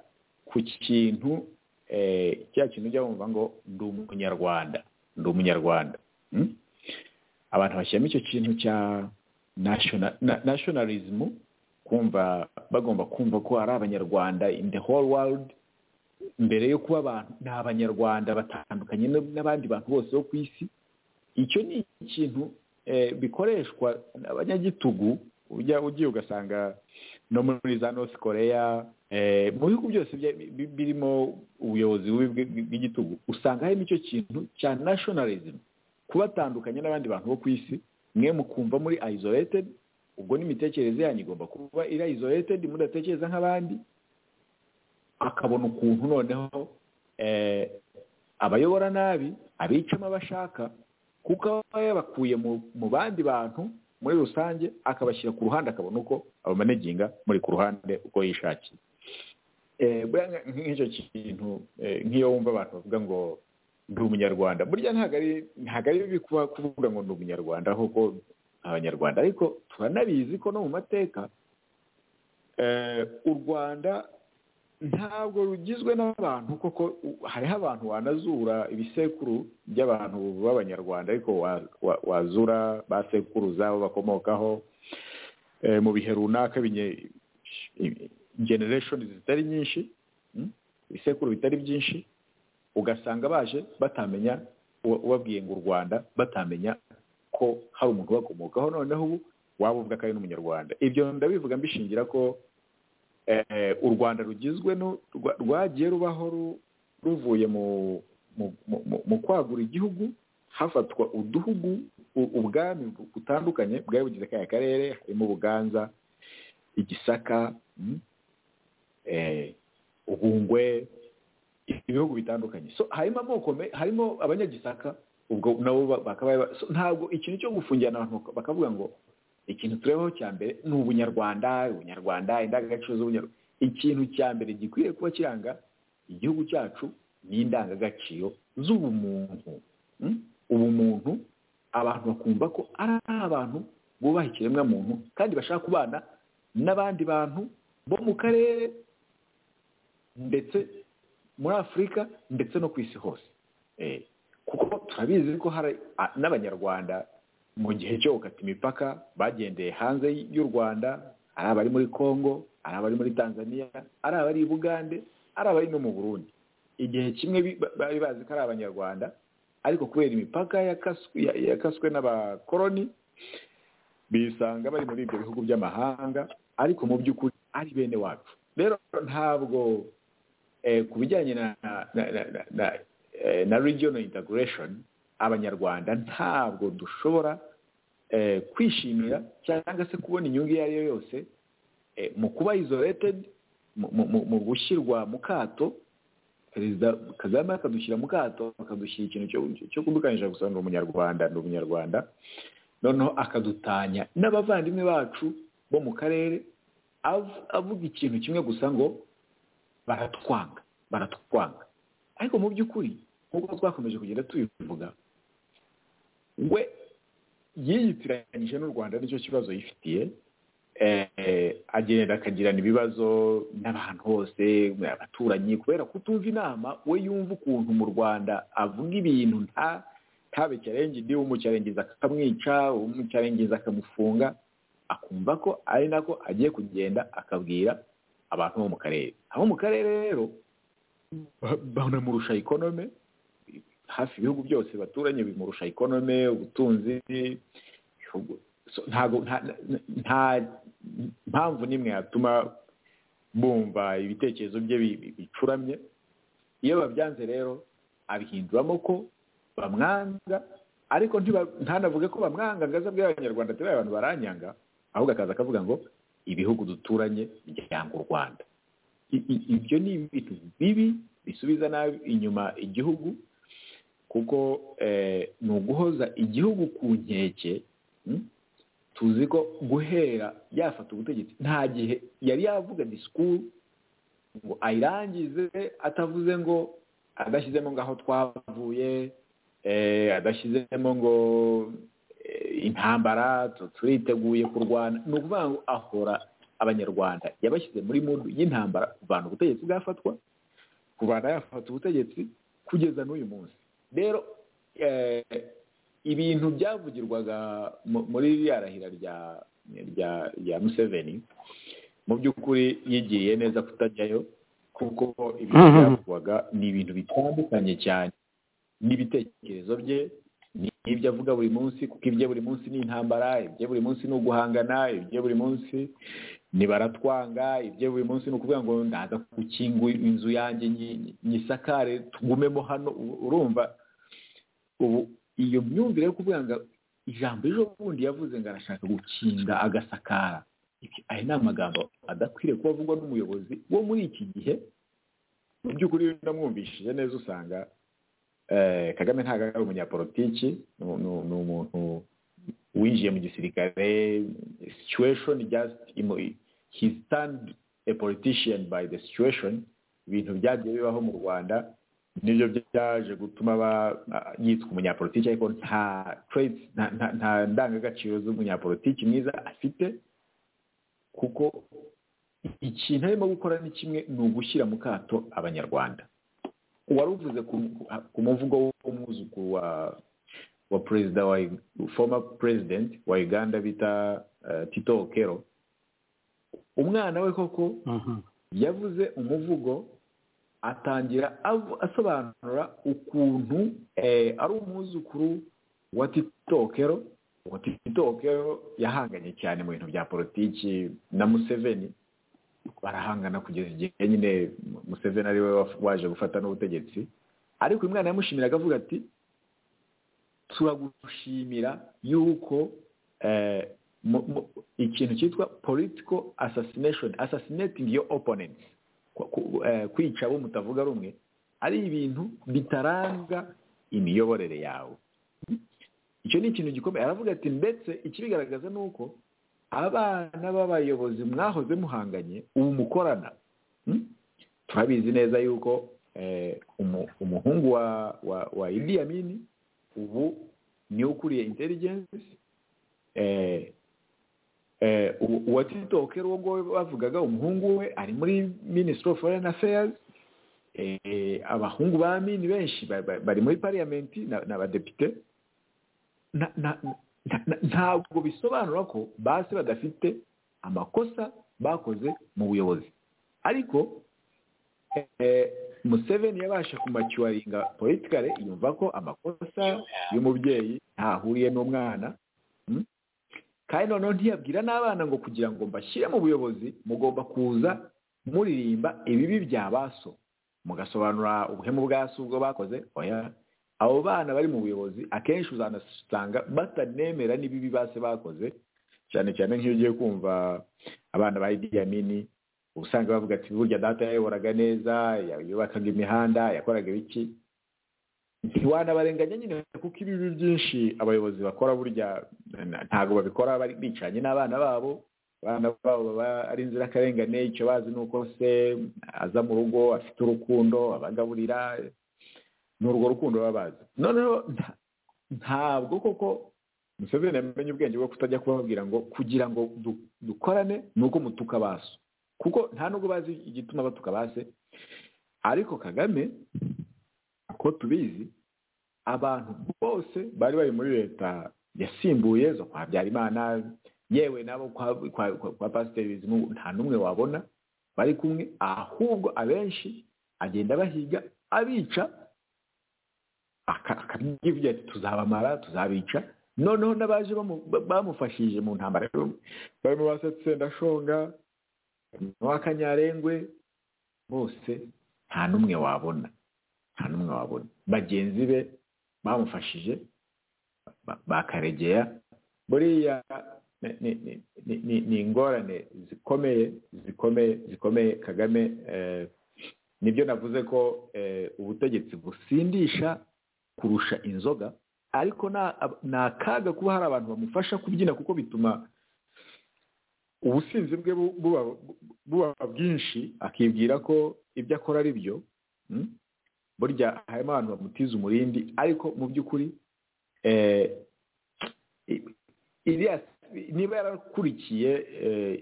ku kintu cya kintu ujya wumva ngo ndi umunyarwanda ndi umunyarwanda abantu bashyiramo icyo kintu cya nashonalizimu kumva bagomba kumva ko ari abanyarwanda in the whole world mbere yo kuba abantu ni abanyarwanda batandukanye n'abandi bantu bose bo ku isi icyo ni ikintu bikoreshwa abanyagitugu ujya ugiye ugasanga no muri za north korea mu bihugu byose birimo ubuyobozi bubi bw'igitugu usanga harimo icyo kintu cya nationalism kubatandukanya n'abandi bantu bo ku isi mwe mukumva muri isolated ubwo n'imitekerereze yanyu igomba kuba iri isolated mudatekereza nk'abandi akabona ukuntu noneho abayobora nabi abicamo abashaka kuko aba yabakuye mu bandi bantu muri rusange akabashyira ku ruhande akabona uko abamaneginga muri ku ruhande uko yishakiye nk'icyo kintu nk'iyo wumva abantu bavuga ngo ndi umunyarwanda burya ntabwo ari bibi kuvuga ngo ndi umunyarwanda kuko abanyarwanda ariko turanabizi ko no mu mateka u rwanda ntabwo rugizwe n'abantu koko hariho abantu wanazura ibisekuru by'abantu b'abanyarwanda ariko wazura ba sekuruza aho bakomokaho mu bihe runaka genereshoni zitari nyinshi ibisekuru bitari byinshi ugasanga baje batamenya ubabwiye ngo u rwanda batamenya ko hari umuntu ubakomokaho noneho ubu waba uvuga ko ari n'umunyarwanda ibyo ndabivuga mbishingira ko u rwanda rugizwe rwagiye rubaho ruvuye mu kwagura igihugu hafatwa uduhugu ubwami butandukanye bwari bugize kaya karere harimo ubuganza igisaka ubungwe ibihugu bitandukanye harimo amoko harimo abanyagisaka ubwo nabo bakaba ntabwo ikintu cyo gufungira abantu bakavuga ngo ikintu turebaho cya mbere ni ubunyarwanda ubunyarwanda indangagaciro z'ubunyarwanda ikintu cya mbere gikwiye kuba kiranga igihugu cyacu ni indangagaciro z'ubumuntu ubumuntu abantu bakumva ko ari abantu bubaha ikiremwamuntu kandi bashaka kubana n'abandi bantu bo mu karere ndetse muri afurika ndetse no ku isi hose kuko turabizi ko hari n'abanyarwanda mu gihe cyo gukata imipaka bagendeye hanze y'u rwanda ari abari muri congo ari abari muri tanzania ari abari i bugande ari abari no mu burundi igihe kimwe bari bazi ko ari abanyarwanda ariko kubera imipaka yakaswe n'abakoroni bisanga bari muri ibyo bihugu by'amahanga ariko mu by'ukuri ari bene wacu rero ntabwo ku bijyanye na regional integration abanyarwanda ntabwo dushobora kwishimira cyangwa se kubona inyungu iyo ari yo yose mu kuba isolated mu gushyirwa mu kato perezida kagame akadushyira mu kato akadushyira ikintu cyo kudukanisha gusa ni umunyarwanda ni umunyarwanda noneho akadutanya n'abavandimwe bacu bo mu karere avuga ikintu kimwe gusa ngo baratwanga baratwanga ariko mu by'ukuri nk'uko twakomeje kugenda tubivuga we yiyitiranyije n'u rwanda nicyo kibazo yifitiye agenda akagirana ibibazo n'abantu hose abaturanyi kubera kutumva inama we yumva ukuntu mu rwanda avuga ibintu nta ntabe cyarengendi umucyarengiza akamwica umucyarengiza akamufunga akumva ko ari nako agiye kugenda akabwira abantu bo mu karere abo mu karere rero banamurusha ikonome hafi ibihugu byose baturanye bimurusha ikonome ubutunzi nta mpamvu n'imwe yatuma bumva ibitekerezo bye bicuramye iyo babyanze rero abihinduramo ko bamwanga ariko ntanavuge ko bamwanga ngo aze abwira abanyarwanda turiya abantu baranyanga ahubwo akaza akavuga ngo ibihugu duturanye byanga u rwanda ibyo ni ibintu bibi bisubiza nabi inyuma igihugu kuko ni uguhoza igihugu ku nkeke tuzi ko guhera yafata ubutegetsi nta gihe yari yavuga disikuru ngo ayirangize atavuze ngo adashyizemo ngo aho twavuye adashyizemo ngo intambara turiteguye kurwana ni ukuvuga ngo ahora abanyarwanda yabashyize muri mudu y'intambara kuvana ubutegetsi bwafatwa kuvana yafata ubutegetsi kugeza n'uyu munsi rero ibintu byavugirwaga muri ririya rahira rya museveni mu by'ukuri yigiye neza kutajyayo kuko ibintu byavugwaga ni ibintu bitandukanye cyane n'ibitekerezo bye n'ibyo avuga buri munsi kuko ibye buri munsi ni intambara ibye buri munsi ni uguhangana ibye buri munsi ni baratwanga ibyo buri munsi ni ukuvuga ngo ndaza gukingura inzu yanjye nyisakare tugumemo hano urumva ubu iyo myumvire yo kuvuga ngo ijambo ejo bundi yavuze ngo arashaka gukinga agasakara aya ni amagambo adakwiriye kuba avugwa n'umuyobozi wo muri iki gihe mu by'ukuri ndamwumvishije neza usanga kagame ntabwo ari umunyapolitiki ni umuntu winjiye mu gisirikare situation just he stand a politician by the situation ibintu byagiye bibaho mu rwanda nibyo byaje gutuma yitwa umunyapolitiki ariko nta nta ndangagaciro z'umunyapolitiki mwiza afite kuko ikintu arimo gukora ni kimwe ni ugushyira mu kato abanyarwanda wari uvuze ku muvugo w'umwuzukuru wa wa perezida wa former president wa uganda bita tito okero umwana we koko yavuze umuvugo atangira asobanura ukuntu ari umwuzukuru wa tito okero uwo tito okero yahanganye cyane mu bintu bya politiki na museveni barahangana kugeza igihe nyine museveni ari we waje gufata n'ubutegetsi ariko uyu mwana yamushimiraga avuga ati turagushimira yuko ikintu cyitwa political assassination assassinating your opponent kwica abo mutavuga rumwe ari ibintu bitaranga imiyoborere yawe icyo ni ikintu gikomeye aravuga ati ndetse ikibigaragaza ni uko abana b'abayobozi mwahoze muhanganye ubu mukorana turabizi neza yuko umuhungu wa Idi Amini ubu niwe ukuriye intelligence uwa tito okero uwo nguwo bavugaga umuhungu we ari muri minisitiri ofu foreyini afeyazi abahungu ba mini benshi bari muri pariyamenti n'abadepite ntabwo bisobanura ko basi badafite amakosa bakoze mu buyobozi ariko museveni yabasha kumacyuwaringa politikare yumva ko amakosa y'umubyeyi ntahuriye n'umwana kandi noneho ntiyabwira n'abana ngo kugira ngo mbashyire mu buyobozi mugomba kuza muririmba ibibi bya baso mugasobanura ubuhemu bwa so ubwo bakoze oya abo bana bari mu buyobozi akenshi uzanasanga batanemera n'ibibi base bakoze cyane cyane nk'iyo ugiye kumva abana ba idiyamini usanga bavuga ati burya data yayoboraga neza yubakaga imihanda yakoraga ibiki ntiwanabarenganya nyine kuko ibibi byinshi abayobozi bakora burya ntabwo babikora bicanye n'abana babo abana babo baba ari inzirakarengane icyo bazi ni uko se aza mu rugo afite urukundo abagaburira ni urwo rukundo baba bazi noneho ntabwo koko museveni yamenye ubwenge bwo kutajya kubabwira ngo kugira ngo dukorane ni uko mutuka baso kuko nta nubwo bazi igituma batuka base ariko kagame ko tubizi abantu bose bari bari muri leta yasimbuye zo kwa habyarimana yewe nabo kwa pasiteri bizimungu nta n'umwe wabona bari kumwe ahubwo abenshi agenda bahiga abica akabyibwira ati tuzabamara tuzabica noneho n'abaje bamufashije mu ntambara barimo basetse ndashonga n'uw'akanyarengwe bose nta n'umwe wabona nta n'umwe wabona bagenzi be bamufashije bakaregeya buriya ni ingorane zikomeye zikomeye zikomeye kagame nibyo navuze ko ubutegetsi busindisha kurusha inzoga ariko ni akaga kuba hari abantu bamufasha kubyina kuko bituma ubusinzi bwe buba bwinshi akibwira ko ibyo akora ari byo burya harimo abantu bamutiza umurindi ariko mu by'ukuri niba yarakurikiye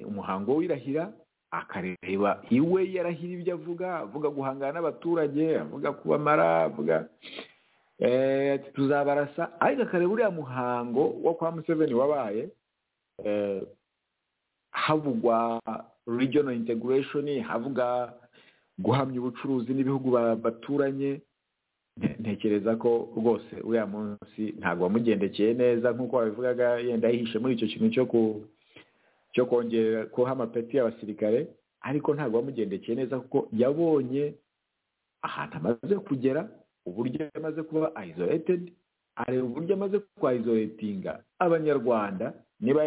umuhango w'irahira akareba iwe yarahira ibyo avuga avuga guhangana n'abaturage avuga kubamara avuga tuzabarasa ariko akareba uriya muhango wo kwa museveni wabaye havugwa regional integration havuga guhamya ubucuruzi n'ibihugu baturanye ntekereza ko rwose uriya munsi ntabwo wamugendekeye neza nk'uko wabivugaga yenda yihishe muri icyo kintu cyo ku cyo kongera kuha amapeti y'abasirikare ariko ntabwo wamugendekeye neza kuko yabonye ahantu amaze kugera uburyo amaze kuba isolated areba uburyo amaze kwa isolatinga abanyarwanda niba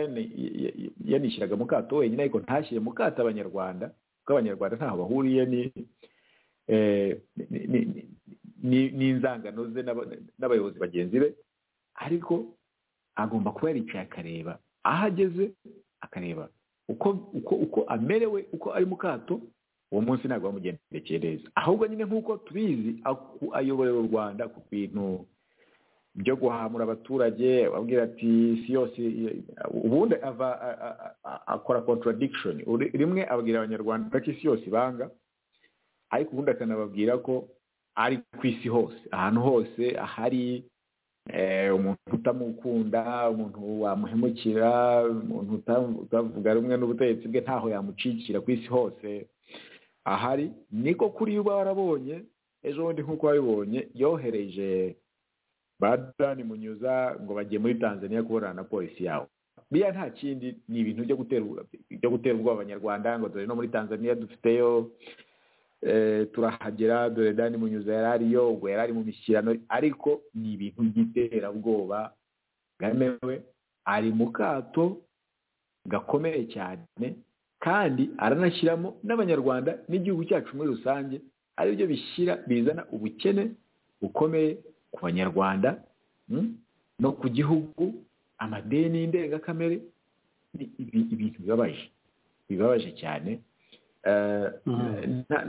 yanishyiraga mukato wenyine ariko ntashyire mukato abanyarwanda kuko abanyarwanda ntaho bahuriye ni n'inzangano ze n'abayobozi bagenzi be ariko agomba kuba yaricaye akareba aho ageze akareba uko uko uko amerewe uko ari mu kato uwo munsi ntabwo bamugendekeye neza ahubwo nyine nk'uko tubizi ayoborera u rwanda ku bintu byo guhamura abaturage ababwira ati si yose ubundi ava akora contradiction rimwe ababwira abanyarwanda ko isi yose ibanga ariko ubundi akanababwira ko ari ku isi hose ahantu hose ahari umuntu utamukunda umuntu wamuhemukira umuntu utavuga rumwe n'ubutegetsi bwe ntaho yamucikira ku isi hose ahari niko kuri uba warabonye ejo bundi nk'uko wabibonye yohereje badani munyuza ngo bajye muri tanzania kubonana na polisi yawe biriya nta kindi ni ibintu byo gutera ubwoba abanyarwanda ngo dore no muri tanzania dufiteyo turahagera dore dani munyuza yari ariyo ubwo yari ari mu mishyirano ariko ni ibintu by'iterabwoba bwemewe ari mu kato gakomeye cyane kandi aranashyiramo n'abanyarwanda n'igihugu cyacu muri rusange aribyo bishyira bizana ubukene bukomeye ku banyarwanda no ku gihugu amadeni y'indengakamere ni ibintu bibabaje bibabaje cyane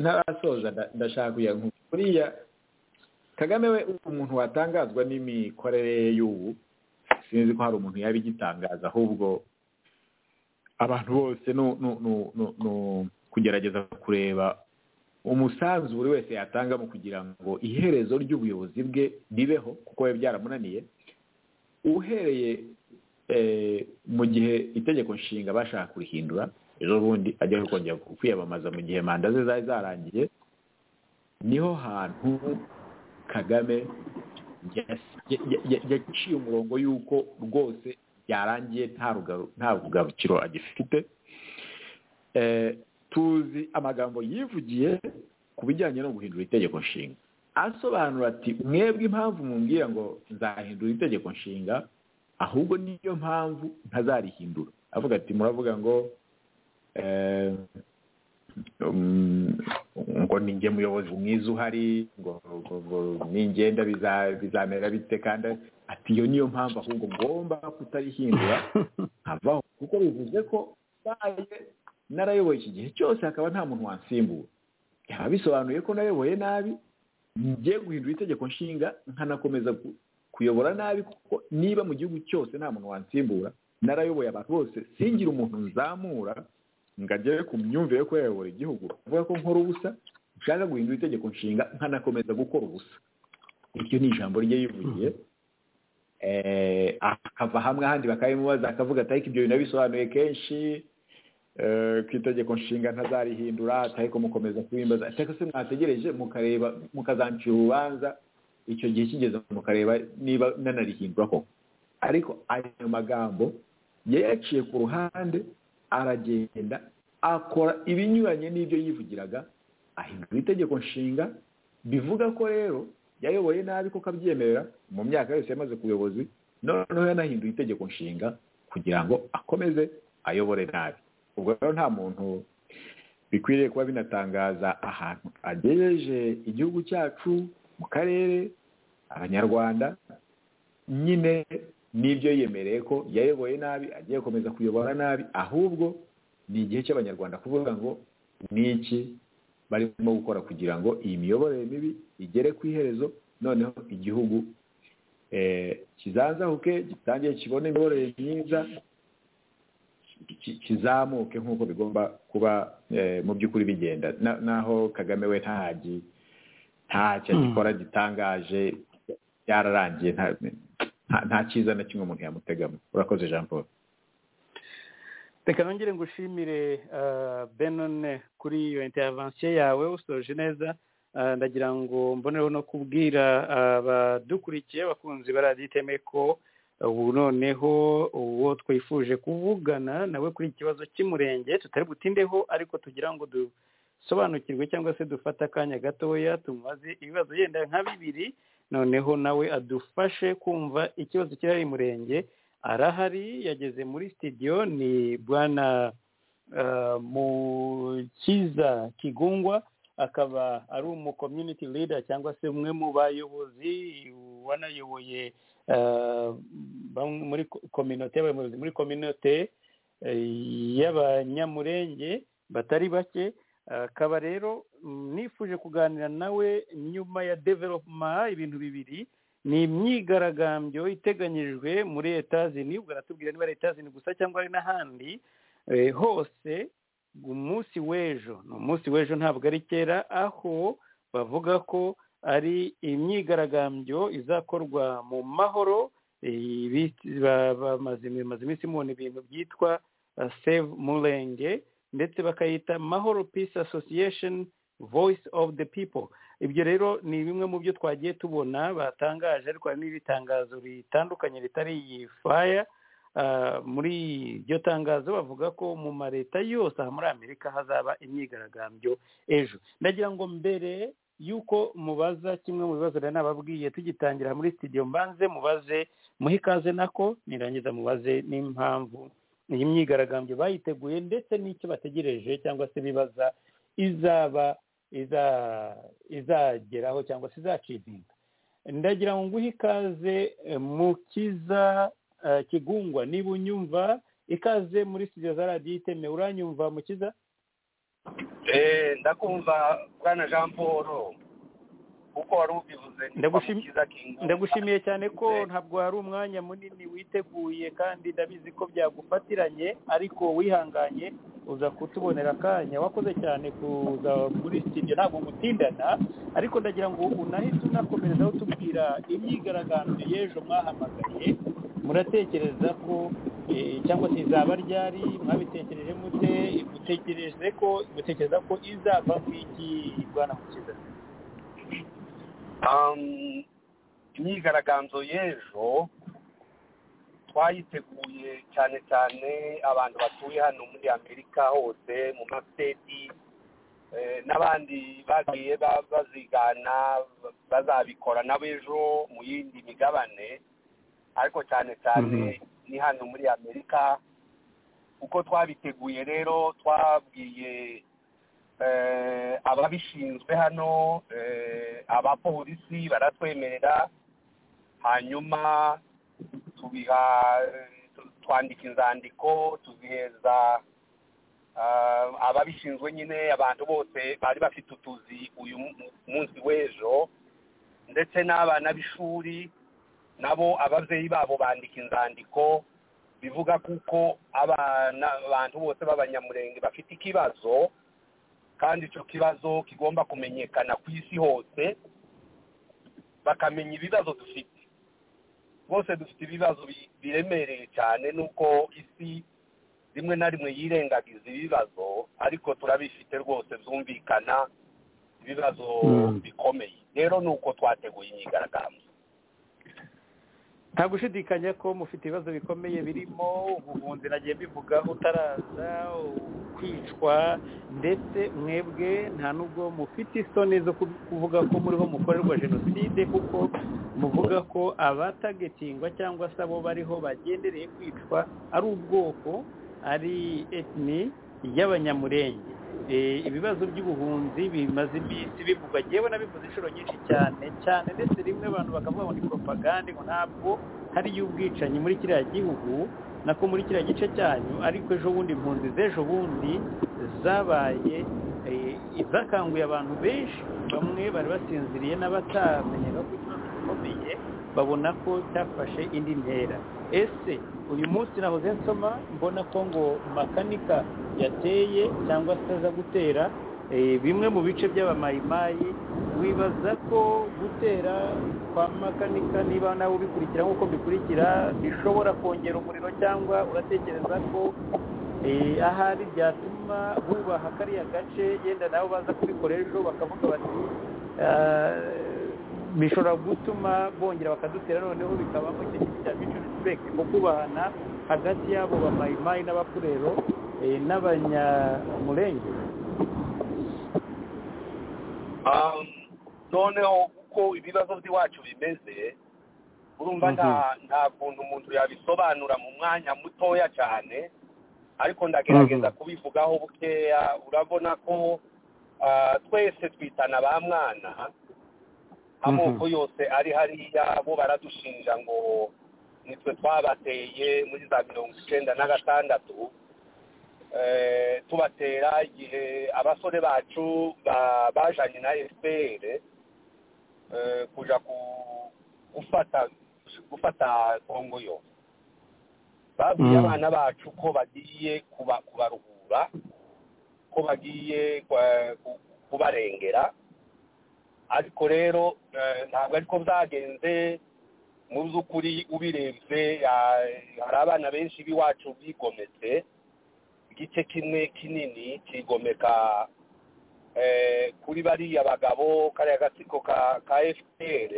ntarasoza ndashaka kujya kuriya kagame we umuntu watangazwa n'imikorere y'ubu sinzi ko hari umuntu yaba igitangaza ahubwo abantu bose ni kugerageza kureba umusanzu buri wese yatanga mu kugira ngo iherezo ry'ubuyobozi bwe ribeho kuko biba byaramunaniye uhereye mu gihe itegeko nshinga bashaka kurihindura ejo bundi ajya kongera kwiyamamaza mu gihe manda ze zari zarangiye niho hantu kagame yaciye umurongo y'uko rwose byarangiye nta rugarukiro agifite tuzi amagambo yivugiye ku bijyanye no guhindura itegeko nshinga asobanura ati mwebwe impamvu mumbwira ngo nzahindura itegeko nshinga ahubwo niyo mpamvu ntazarihindura avuga ati muravuga ngo ngo ninjye muyobozi mwiza uhari ngo ningenda bizamera bite kandi ati iyo niyo mpamvu ahubwo ngomba kutarihindura nkavaho kuko bivuze ko mbaye narayoboye iki gihe cyose hakaba nta muntu wansimbura yaba bisobanuye ko nayoboye nabi ngiye guhindura itegeko nshinga nkanakomeza kuyobora nabi kuko niba mu gihugu cyose nta muntu wansimbura narayoboye abantu bose singira umuntu nzamura ngo agere ku myumvire yo kuyayobora igihugu avuga ko nkora ubusa nshaka guhindura itegeko nshinga nkanakomeza gukora ubusa iryo ni ijambo rye yivugiye akava hamwe ahandi bakabimubaza akavuga ati ariko ibyo bintu bisobanuye kenshi ku itegeko nshinga ntazarihindura ariko mukomeza kubimbaza ariko se mwategereje mukareba mukazancira urubanza icyo gihe kigeze mukareba niba nanarihindura koko ariko ayo magambo yayaciye ku ruhande aragenda akora ibinyuranye n'ibyo yivugiraga ahindura itegeko nshinga bivuga ko rero yayoboye nabi ko kabyemerera mu myaka yose yamaze ku buyobozi noneho yanahinduye itegeko nshinga kugira ngo akomeze ayobore nabi ubwo rero nta muntu bikwiriye kuba binatangaza ahantu agejeje igihugu cyacu mu karere abanyarwanda nyine n'ibyo yemereye ko yayoboye nabi agiye gukomeza kuyobora nabi ahubwo ni igihe cy'abanyarwanda kuvuga ngo ni iki barimo gukora kugira ngo iyi miyoborere mibi igere ku iherezo noneho igihugu kizanzahuke gitangiye kibone imiyoborere myiza kizamuke nk'uko bigomba kuba mu by'ukuri bigenda naho kagame we ntahagiye ntacyo agikora gitangaje byararangiye nta cyiza na kimwe umuntu yamutegamo urakoze jean paul reka nongere ngo ushimire benone kuri iyo interivansiyo yawe usoje neza ndagira ngo mbonereho no kubwira abadukurikiye abakunzi baraditeme ko ubu noneho uwo twifuje kuvugana nawe kuri iki kibazo cy'umurenge tutari butindeho ariko tugira ngo dusobanukirwe cyangwa se dufate akanya gatoya tumubaze ibibazo yenda nka bibiri noneho nawe adufashe kumva ikibazo kirahari murenge arahari yageze muri sitidiyo ni bwana mukiza kigungwa akaba ari umu community leader cyangwa se umwe mu bayobozi wanayoboye muri kominote y'abayobozi muri kominote y'abanyamurenge batari bake akaba rero nifuje kuganira nawe nyuma ya developuma ibintu bibiri ni imyigaragambyo iteganyijwe muri etazini ubwo aratubwira niba ari etazini gusa cyangwa ari n'ahandi hose umunsi w'ejo ni umunsi w'ejo ntabwo ari kera aho bavuga ko ari imyigaragambyo izakorwa mu mahoro bamaze iminsi mubona ibintu byitwa save murenge ndetse bakayita mahoro peace association voice of the people ibyo rero ni bimwe mu byo twagiye tubona batangaje ariko hari n'ibitangazo bitandukanye ritari iyi faya muri iryo tangazo bavuga ko mu ma leta yose aha muri amerika hazaba imyigaragambyo ejo ndagira ngo mbere y'uko mubaza kimwe mu bibazo rero nababwiye tugitangira muri sitidiyo mbanze mubaze muhe ikaze nako nirangiza mubaze n'impamvu iyi myigaragambyo bayiteguye ndetse n'icyo bategereje cyangwa se bibaza izaba izageraho cyangwa se izacizinga ndagira ngo nguhe ikaze mukiza kigungwa niba unyumva ikaze muri studio za radiyo iteme uranyumva mukiza ndakumva bwana jean paul kuko wari ubivuze ndagushimiye cyane ko ntabwo wari umwanya munini witeguye kandi ndabizi ko byagufatiranye ariko wihanganye uza kutubonera akanya wakoze cyane kuza muri studio ntabwo gutindana ariko ndagira ngo unahite unakomerezaho tubwira imyigaragambyo y'ejo mwahamagaye muratekereza ko cyangwa se izaba ryari mwabitekereje mute mutekereze ko mutekereza ko izava ku iki rwanda mukiza imyigaragambyo y'ejo twayiteguye cyane cyane abantu batuye hano muri amerika hose mu masiteti n'abandi bagiye bazigana bazabikora n'abejo mu yindi migabane ariko cyane cyane ni hano muri amerika uko twabiteguye rero twabwiye ababishinzwe hano abapolisi baratwemerera hanyuma tubiha twandika inzandiko tuzihereza ababishinzwe nyine abantu bose bari bafite utuzi uyu munsi w'ejo ndetse n'abana b'ishuri nabo ababyeyi babo bandika inzandiko bivuga kuko abana abantu bose b'abanyamurenge bafite ikibazo kandi icyo kibazo kigomba kumenyekana ku isi hose bakamenya ibibazo dufite bose dufite ibibazo biremereye cyane nuko isi rimwe na rimwe yirengagiza ibibazo ariko turabifite rwose byumvikana ibibazo bikomeye rero ni uko twateguye imyigaragambyo nta gushidikanya ko mufite ibibazo bikomeye birimo ubuhunzi nagiye mbivuga utaraza kwicwa ndetse mwebwe nta nubwo mufite isoni zo kuvuga ko muriho mukorerwa jenoside kuko muvuga ko abatagetingwa cyangwa se abo bariho bagendereye kwicwa ari ubwoko ari etini y'abanyamurenge ibibazo by'ubuhunzi bimaze iminsi bivugwa yewe nabivuze inshuro nyinshi cyane cyane ndetse rimwe abantu bakavuga ngo ni poropagande ngo ntabwo hariyo ubwicanyi muri kiriya gihugu nako muri kiriya gice cyanyu ariko ejo bundi impunzi z'ejo bundi zabaye zakanguye abantu benshi bamwe bari basinziriye n'abatamenyaga ko ikibazo gikomeye babona ko cyafashe indi ntera ese uyu munsi nahoze nsoma mbona ko ngo makanika yateye cyangwa se aza gutera bimwe mu bice by'abamayimayi wibaza ko gutera kwa makanika niba nawe ubikurikira nk'uko bikurikira bishobora kongera umuriro cyangwa uratekereza ko ahari byatuma bubaha kariya gace yenda nabo baza kubikora ejo bakavuga bati bishobora gutuma bongera bakadutera noneho bikabamo icyo kintu cya bicu risipegiti nko kubahana hagati y'abo bamayimayi n'abapurero n'abanyamurenge noneho uko ibibazo by'iwacu bimeze urumva nta kuntu umuntu yabisobanura mu mwanya mutoya cyane ariko ndagerageza kubivugaho bukeya urabona ko twese twitana ba mwana amoko yose ari hariya bo baradushinja ngo nitwe twabateye muri za mirongo icyenda na gatandatu tubatera igihe abasore bacu bajanye na fpr kuja gufata gufata kongo yo babwiye abana bacu ko bagiye kubaruhura ko bagiye kubarengera ariko rero ntabwo ariko byagenze mu by'ukuri ubirebye hari abana benshi b'iwacu bigometse igice kimwe kinini kigomeka kuri bariya bagabo kariya gatsiko ka fpr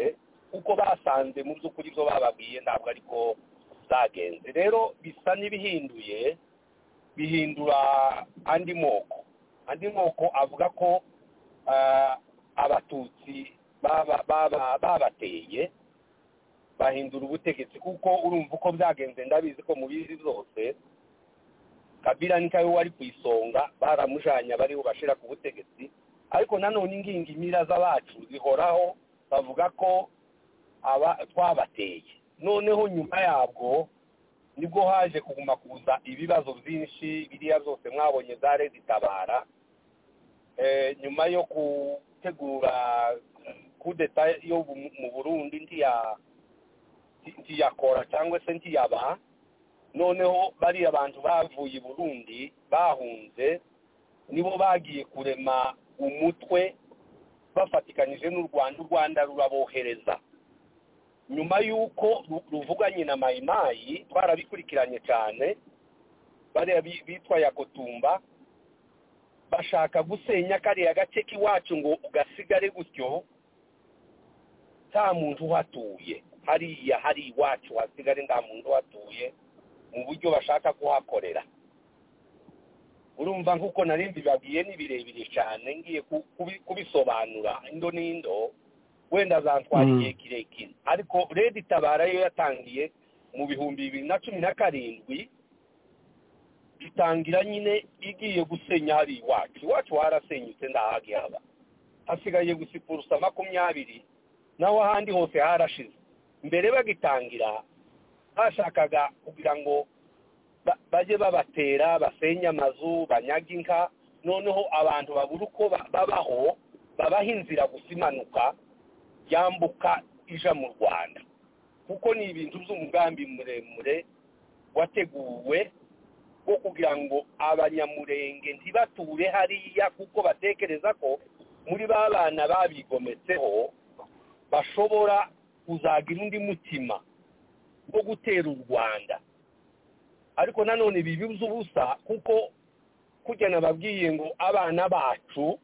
kuko basanze mu by'ukuri ibyo bababwiye ntabwo ariko zagenze rero bisa n'ibihinduye bihindura andi moko andi moko avuga ko abatutsi babateye bahindura ubutegetsi kuko urumva uko byagenze ndabizi ko mu bizi zose kabila ni kawe wari ku isonga baramujanye abariho bashira ku butegetsi ariko nanone ingingi imira z'abacu zihoraho bavuga ko aba twabateye noneho nyuma yabwo nibwo haje kuguma kuza ibibazo byinshi biriya byose mwabonye zare zitabara nyuma yo gutegura kudeta yo mu burundi ntiyakora cyangwa se ntiyaba noneho bariya abantu bavuye i burundi bahunze nibo bagiye kurema umutwe bafatikanyije n'u rwanda u rwanda rurabohereza nyuma y'uko ruvuganye na mayimayi twarabikurikiranye cyane bariya bitwa yakotumba bashaka gusenya kariya gace k'iwacu ngo ugasigare gutyo nta muntu uhatuye hariya hari iwacu hasigare nta muntu uhatuye mu buryo bashaka kuhakorera urumva nk'uko narinzi babwiye ni birebire cyane ngiye kubisobanura indo n'indo wenda azatwara igihe kirekire ariko redi tabara yo yatangiye mu bihumbi bibiri na cumi na karindwi itangira nyine igiye gusenya hari iwacu iwacu harasenyutse ndahagihaba hasigaye gusipurusa makumyabiri naho ahandi hose harashize mbere bagitangira bashakaga kugira ngo bajye babatera basenye amazu banyage inka noneho abantu babura uko babaho babaha inzira gusa imanuka yambuka ija mu rwanda kuko ni ibintu by'umugambi muremure wateguwe wo kugira ngo abanyamurenge ntibature hariya kuko batekereza ko muri ba bana babigometseho bashobora kuzagira undi mutima wo gutera u rwanda ariko nanone bibuze ubusa kuko kujya nababwiye ngo abana bacu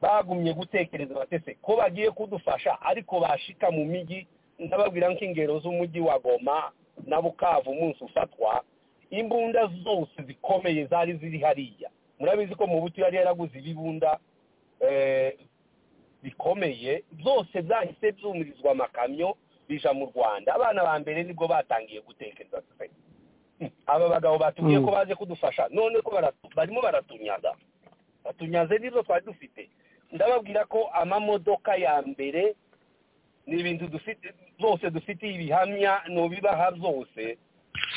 bagumye gutekereza batese ko bagiye kudufasha ariko bashika mu mijyi ndababwira nk'ingero z'umujyi wa goma na bukavu umunsi ufatwa imbunda zose zikomeye zari ziri hariya murabizi ko mu buti yari yaraguze ibibunda bikomeye byose byahise byumirizwa amakamyo bija mu rwanda abana ba mbere nibwo batangiye gutekereza aba bagabo batubwiye ko baje kudufasha none ko barimo baratunyaga batunyaze n'izo twari dufite ndababwira ko amamodoka ya mbere ni ibintu dufite zose dufite ibihamya nubibaha zose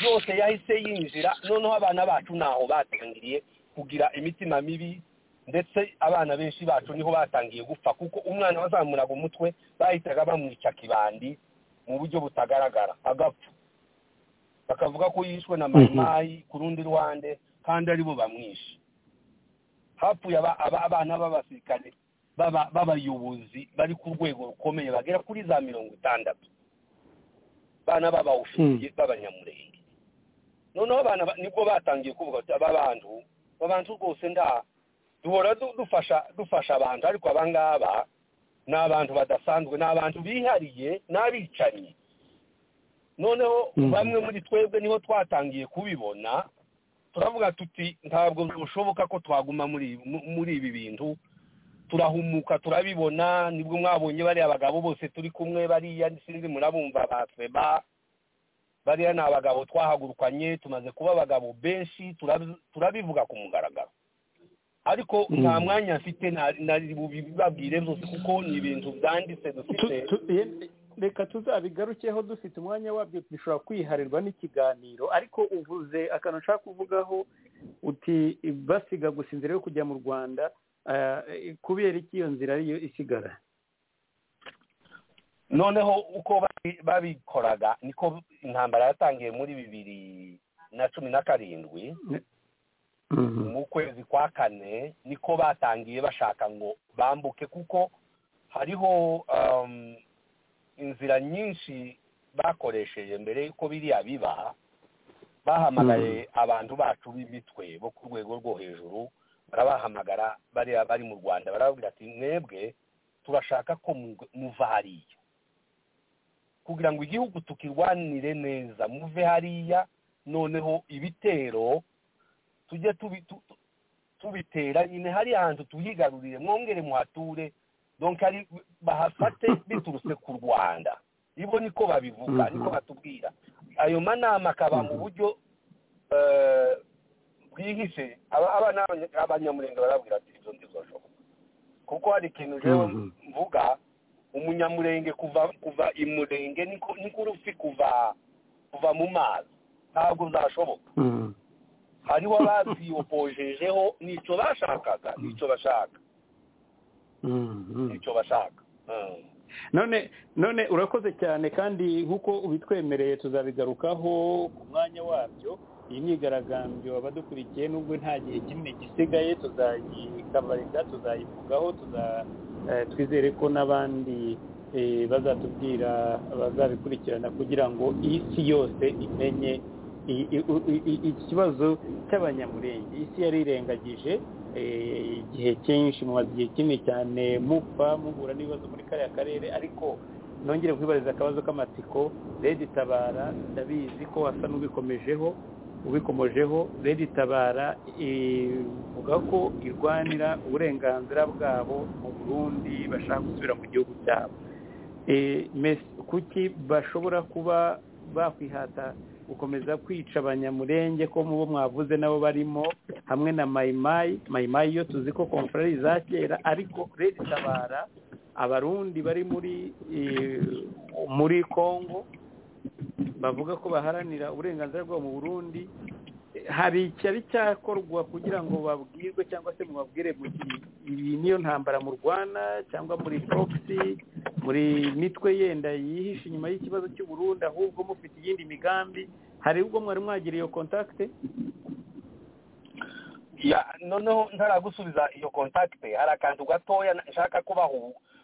yose yahise yinjira noneho abana bacu ntaho batangiriye kugira imitima mibi ndetse abana benshi bacu niho batangiye gupfa kuko umwana wazamuraga umutwe bahitaga bamwica kibandi mu buryo butagaragara agapfa bakavuga ko yishwe na mayimayi ku rundi ruhande kandi aribo bamwishe hapfuye abana b'abasirikare b'abayobozi bari ku rwego rukomeye bagera kuri za mirongo itandatu abana b'abawushinzwe b'abanyamurenge noneho abana nibwo batangiye kuvuga ati abantu abantu rwose nda duhora dufasha dufasha abantu ariko abangaba ni abantu badasanzwe ni abantu bihariye n'abicanyi noneho bamwe muri twebwe niho twatangiye kubibona turavuga tuti ntabwo bishoboka ko twaguma muri ibi bintu turahumuka turabibona nibwo mwabonye bariya bagabo bose turi kumwe bariya sinzi murabumva ba feba bariya ni abagabo twahagurukanye tumaze kuba abagabo benshi turabivuga ku mugaragaro ariko nta mwanya mfite nari bubibabwire byose kuko ni ibintu byanditse dufite reka tuzabigarukeho dufite umwanya wabyo bishobora kwiharirwa n'ikiganiro ariko uvuze akantu ushaka kuvugaho uti basiga gusa inzira yo kujya mu rwanda kubera iki iyo nzira ariyo isigara noneho uko babikoraga niko intambara yatangiye muri bibiri na cumi na karindwi mu kwezi kwa kane niko batangiye bashaka ngo bambuke kuko hariho inzira nyinshi bakoresheje mbere y'uko biriya biba bahamagaye abantu bacu b'imitwe bo ku rwego rwo hejuru barabahamagara bariya bari mu rwanda barababwira ati mwebwe turashaka ko muva hariya kugira ngo igihugu tukirwanire neza muve hariya noneho ibitero tujye tubitera nyine hariya hantu tuhigarurire mwongere muhature donka ari bahafate biturutse ku rwanda ibo niko babivuga niko batubwira ayo manama akaba mu buryo bwihishe aba ni abanyamurenge barabwira ati ibyo ngibyo bashoboka kuko hari ikintu jewe mvuga umunyamurenge kuva kuva imurenge niko urufi kuva kuva mu mazi ntabwo byashoboka hariho ababyiyopojejeho nicyo bashakaga nicyo bashaka icyo bashaka none none urakoze cyane kandi nk'uko ubitwemereye tuzabigarukaho ku mwanya wabyo iyi myigaragambyo abadukurikiye nubwo nta gihe kinini gisigaye tuzayikabarika tuzayivugaho twizere ko n'abandi bazatubwira bazabikurikirana kugira ngo isi yose imenye ikibazo cy'abanyamurenge isi yarirengagije igihe cyinshi igihe kinini cyane mupfa muhura n'ibibazo muri kariya karere ariko nongere kwibariza akabazo k'amatsiko redi tabara ndabizi ko wasa n'ubikomejeho ubikomojeho redi tabara ivuga ko irwanira uburenganzira bwabo mu burundi bashaka gusubira mu gihugu cyabo kuki bashobora kuba bakwihata gukomeza kwica abanyamurenge ko mu bo mwavuze nabo barimo hamwe na mayimayi mayimayi yo tuzi ko komfurari za kera ariko redi tabara abarundi bari muri muri congo bavuga ko baharanira uburenganzira bwabo mu burundi hari icyari cyakorwa kugira ngo babwirwe cyangwa se mubabwire mu gihe iyi niyo ntambara murwana cyangwa muri proxy muri mitwe yenda yihishe inyuma y'ikibazo cy'uburundi ahubwo mufite iyindi migambi hari ubwo mwari mwagira iyo kontakite noneho ntaragusubiza iyo kontakite hari akantu gatoya nshaka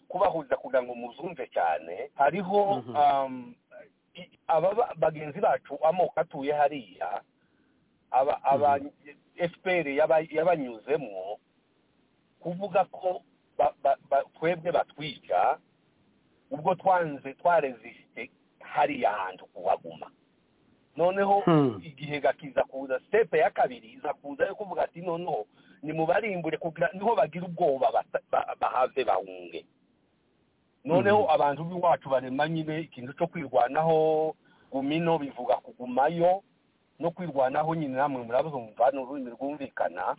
kubahuza kugira ngo muzumve cyane hariho aba bagenzi bacu amoko atuye hariya aba efuperi yabanyuzemo kuvuga ko twebwe batwica ubwo twanze twarezisite hariya hantu kuhaguma noneho igihe gakiza kuza sitepe ya kabiri iza kuza yo kuvuga ati noneho nimubarimbure kugira niho bagira ubwoba bahave bahunge noneho abantu b'iwacu barema nyine ikintu cyo kwirwanaho gumino bivuga kugumayo no kwirwanaho nyine namwe murabuze umva n'ururimi rwumvikana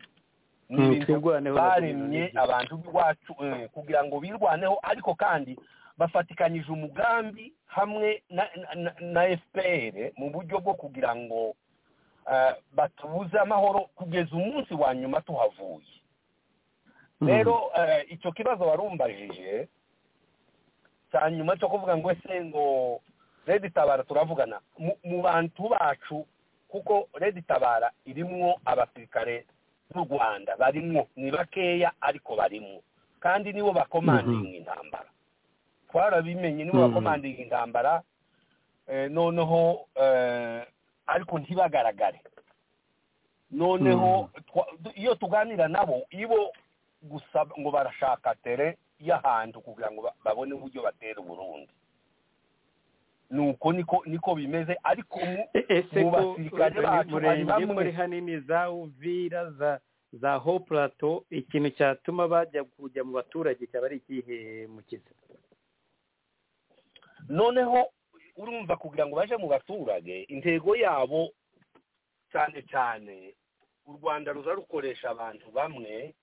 n'ibintu twirwaneho na baremye duhura n'igihe. abantu b'iwacu eh, kugira ngo birwaneho ariko kandi bafatikanyije umugambi hamwe na, na, na, na fpr mu buryo bwo kugira ngo eh, batubuze amahoro kugeza umunsi wa nyuma tuhavuye rero eh, icyo kibazo warumbajije cya nyuma cyo kuvuga ngo ese ngo redi tabara turavugana mu- mu bantu bacu kuko redi tabara irimwo abasirikare b'u rwanda barimwo ni bakeya ariko barimwo kandi nibo bakomandinga intambara twarabimenye nibo Mhm. bakomandinga intambara eh, noneho eh, ariko ntibagaragare noneho twa- du- iyo tuganira nabo ibo gusa ngo barashaka tere y'ahantu kugira ngo ba- babone uburyo batera uburundi nuko niko niko bimeze ariko mu- E- ese mu ko basirikare uretse bacu murenge hari bamwe- muri hanini za uvira za za ho plateau ikintu cyatuma bajya kujya mu baturage cyaba ari ikihe mukiza noneho urumva kugira ngo baje mu baturage intego yabo cyane cyane u rwanda ruza rukoresha abantu bamwe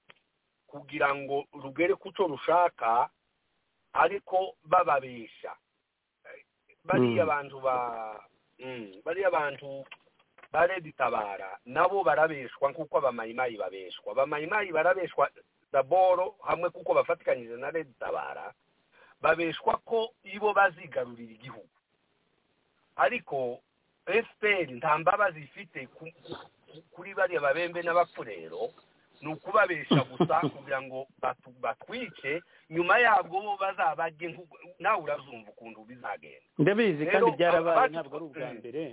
kugira ngo rugere ku cyo rushaka ariko bababesha Eh, bariya Mm. bantu ba mm, bariya bantu ba redi tabara nabo barabeshwa nk'uko abamayimayi babeshwa abamayimayi barabeshwa daboro hamwe kuko bafatikanyije na redi tabara babeshwa ko ibo bazigarurira igihugu ariko fpr nta mbabazi ifite ku- ku- kuri bariya babembe n'abapfurero ni ukubabesha gusa kugira ngo batu- batwice nyuma yabwo bo bazabajye nk'uko- nawe urazumva ukuntu bizagenda ndabizi kandi Rero, byarabaye abacu- ntabwo ari ubwa Mm. mbere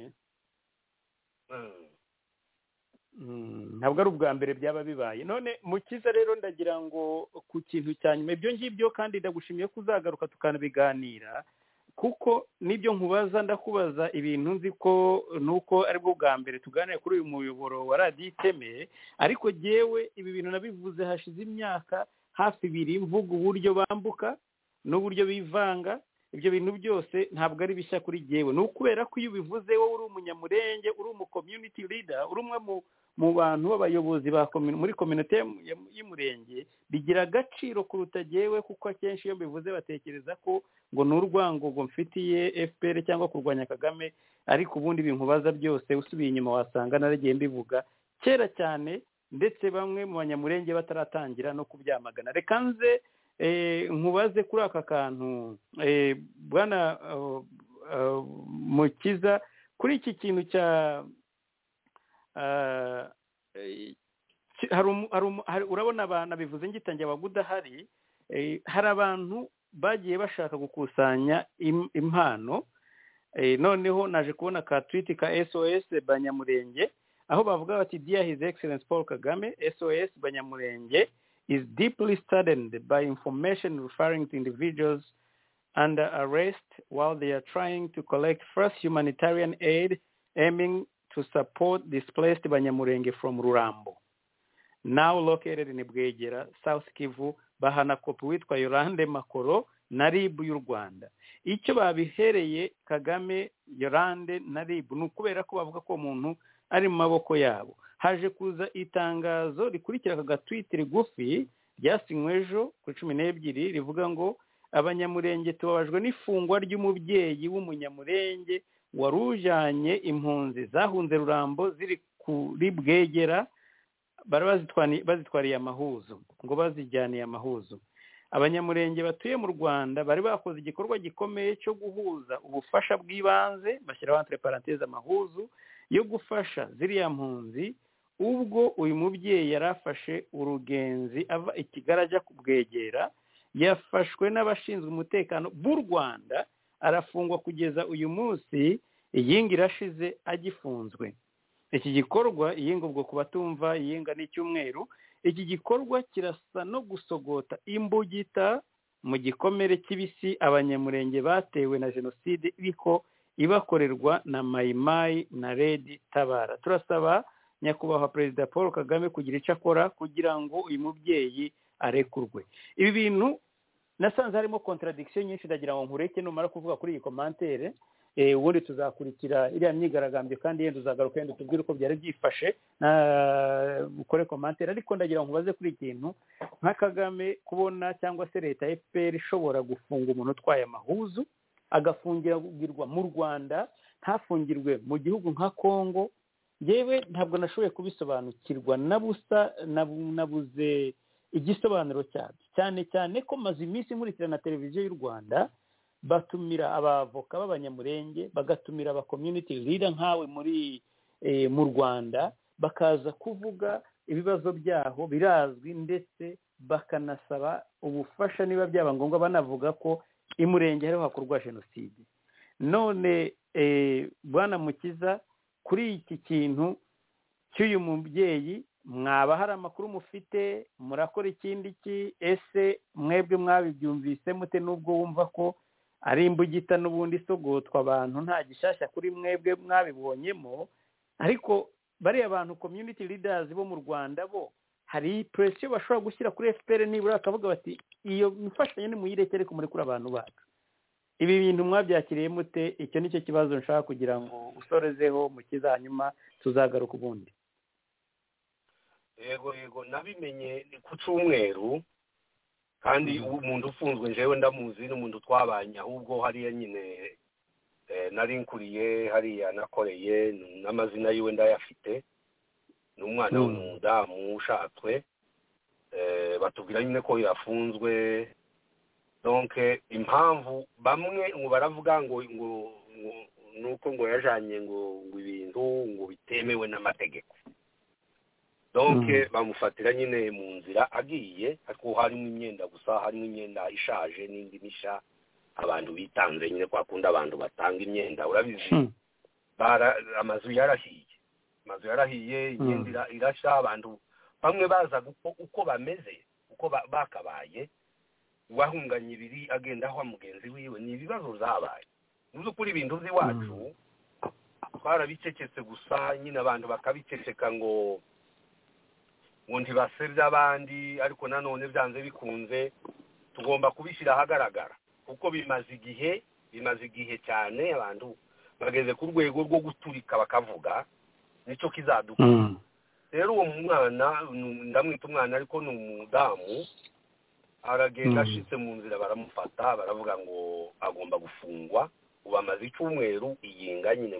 Mm. Mm, ntabwo ari ubwa mbere byaba bibaye none mukiza rero ndagira ngo ku kintu cya nyuma ibyo ngibyo kandi ndagushimiye ko uzagaruka tukanabiganira kuko n'ibyo nkubaza ndakubaza ibintu nzi ko ni uko aribwo bwa mbere tuganira kuri uyu muyoboro wa radiyo iteme ariko jyewe ibi bintu nabivuze hashize imyaka hafi ibiri mvuga uburyo bambuka n'uburyo bivanga ibyo bintu byose ntabwo ari bishya kuri jyewe ni ukubera ko iyo ubivuze wowe uri umunyamurenge uri umu community leader uri umwe mu mu bantu b'abayobozi ba komi- muri kominote y'um- y'um- y'umurenge bigira agaciro kuruta jyewe kuko akenshi iyo mbivuze batekereza ko ngo ni urwango ngo mfitiye fpr cyangwa kurwanya kagame ariko ubundi binkubaza byose usubiye inyuma wasanga naragiye mbivuga kera cyane ndetse bamwe mu banyamurenge bataratangira no kubyamagana reka nze eh, nkubaze kuri aka kantu eh, bwana eh, eh, mukiza kuri iki kintu cya eh, ki- hari umu- hari umu- hari- urabona abantu bivuze ngitangiye abagudahari hari abantu bagiye bashaka gukusanya im- impano Eh, noneho naje kubona ka twiti ka sos banyamurenge aho bavuga bati dear his excellence paul kagame sos banyamurenge is deeply saddened by information referring to individuals under arrest while they are trying to collect first humanitarian aid aiming to support displaced banyamurenge from rurambo now located in bwegera south kivu bahana kopi witwa yorande makoro na rib y'u rwanda icyo babihereye kagame yorande na rib ni ukubera ko bavuga ko uwo muntu ari mu maboko yabo haje kuza itangazo rikurikira aka gatwite rigufi ryasinywe ejo kuri cumi n'ebyiri rivuga ngo abanyamurenge tubabajwe n'ifungwa ry'umubyeyi w'umunyamurenge wari ujyanye impunzi zahunze rurambo ziri kuri bwegera bari bazitwani- bazitwariye amahuzo ngo bazijyaniye amahuzo abanyamurenge batuye mu rwanda bari bakoze igikorwa gikomeye cyo guhuza ubufasha bw'ibanze bashyiraho entre parenthèse amahuzu yo gufasha ziriya mpunzi ubwo uyu mubyeyi yari afashe urugenzi ava i kigali ajya kubwegera yafashwe n'abashinzwe umutekano b'u rwanda arafungwa kugeza uyu munsi iyinga irashize agifunzwe iki gikorwa iyinga ubwo ku batumva iyinga n'icyumweru iki gikorwa kirasa no gusogota imbugita mu gikomere kibisi abanyamurenge batewe na jenoside iriko ibakorerwa na mayimayi na redi tabara turasaba nyakubahwa perezida paul kagame kugira icyo akora kugira ngo uyu mubyeyi arekurwe ibi bintu nasanze harimo contradiction nyinshi ndagira ngo nkureke numara kuvuga kuri iyi komantere ubundi tuzakurikira iriya myigaragambyo kandi yenda uzagaruka yenda tubwire uko byari byifashe ukore komantere ariko ndagira ngo ubaze kuri ikintu nka kagame kubona cyangwa se leta ya fpr ishobora gufunga umuntu utwaye amahuzu agafungirwa mu rwanda ntafungirwe mu gihugu nka congo yewe ntabwo nashoboye kubisobanukirwa na busa nabuze igisobanuro cyabyo cyane cyane ko maze iminsi nkurikirana na televiziyo y'u rwanda batumira abavoka b'abanyamurenge bagatumira aba community leader nkawe muri mu rwanda bakaza kuvuga ibibazo byaho birazwi ndetse bakanasaba ubufasha niba byaba ngombwa banavuga ko imurenge hariho hakorwa jenoside none bwana mukiza kuri iki kintu cy'uyu mubyeyi mwaba hari amakuru mufite murakora ikindi ki ese mwebwe mwabibyumvise mute n'ubwo wumva ko ari imbugita n'ubundi isogotwa abantu nta gishyashya kuri mwebwe mwabibonyemo ariko bariya abantu community leaders bo mu rwanda bo hari presiyo bashobora gushyira kuri fpr nibura bakavuga bati iyo mfashanyo nimuyirekere kumurekura abantu bacu ibi bintu mwabyakiriye mute icyo ni cyo kibazo nshaka kugira ngo usorezeho mukiza hanyuma tuzagaruka ubundi yego yego nabimenye ku cyumweru kandi umuntu ufunzwe njyewe ndamuzi n'umuntu twabanye ahubwo hariya nyine nari nkuriye hariya nakoreye n'amazina yiwe ndayafite ni umwana w'umudamu ushatswe batubwira nyine ko yafunzwe donke impamvu bamwe ngo baravuga ngo ngo nuko ngo yajanye ngo ngo ibintu ngo bitemewe n'amategeko donke bamufatira nyine mu nzira agiye ariko harimo imyenda gusa harimo imyenda ishaje n'indi mishya abantu bitanze nyine kwakunda abantu batanga imyenda urabizi amazu yarahiye amazu yarahiye imyenda irashya abantu bamwe baza uko bameze uko bakabaye uwahunganye ibiri agenda aho mugenzi wiwe ni ibibazo zabaye mu by'ukuri ibintu by'iwacu twarabicecetse gusa nyine abantu bakabiceceka ngo ngo ntibasebye abandi ariko nanone byanze bikunze tugomba kubishyira ahagaragara kuko bimaze igihe bimaze igihe cyane abantu bageze ku rwego rwo guturika bakavuga nicyo kizadukura rero uwo mwana ndamwita umwana ariko ni umudamu aragenda ashitse mu nzira baramufata baravuga ngo agomba gufungwa ubu amaze icyumweru iyinga nyine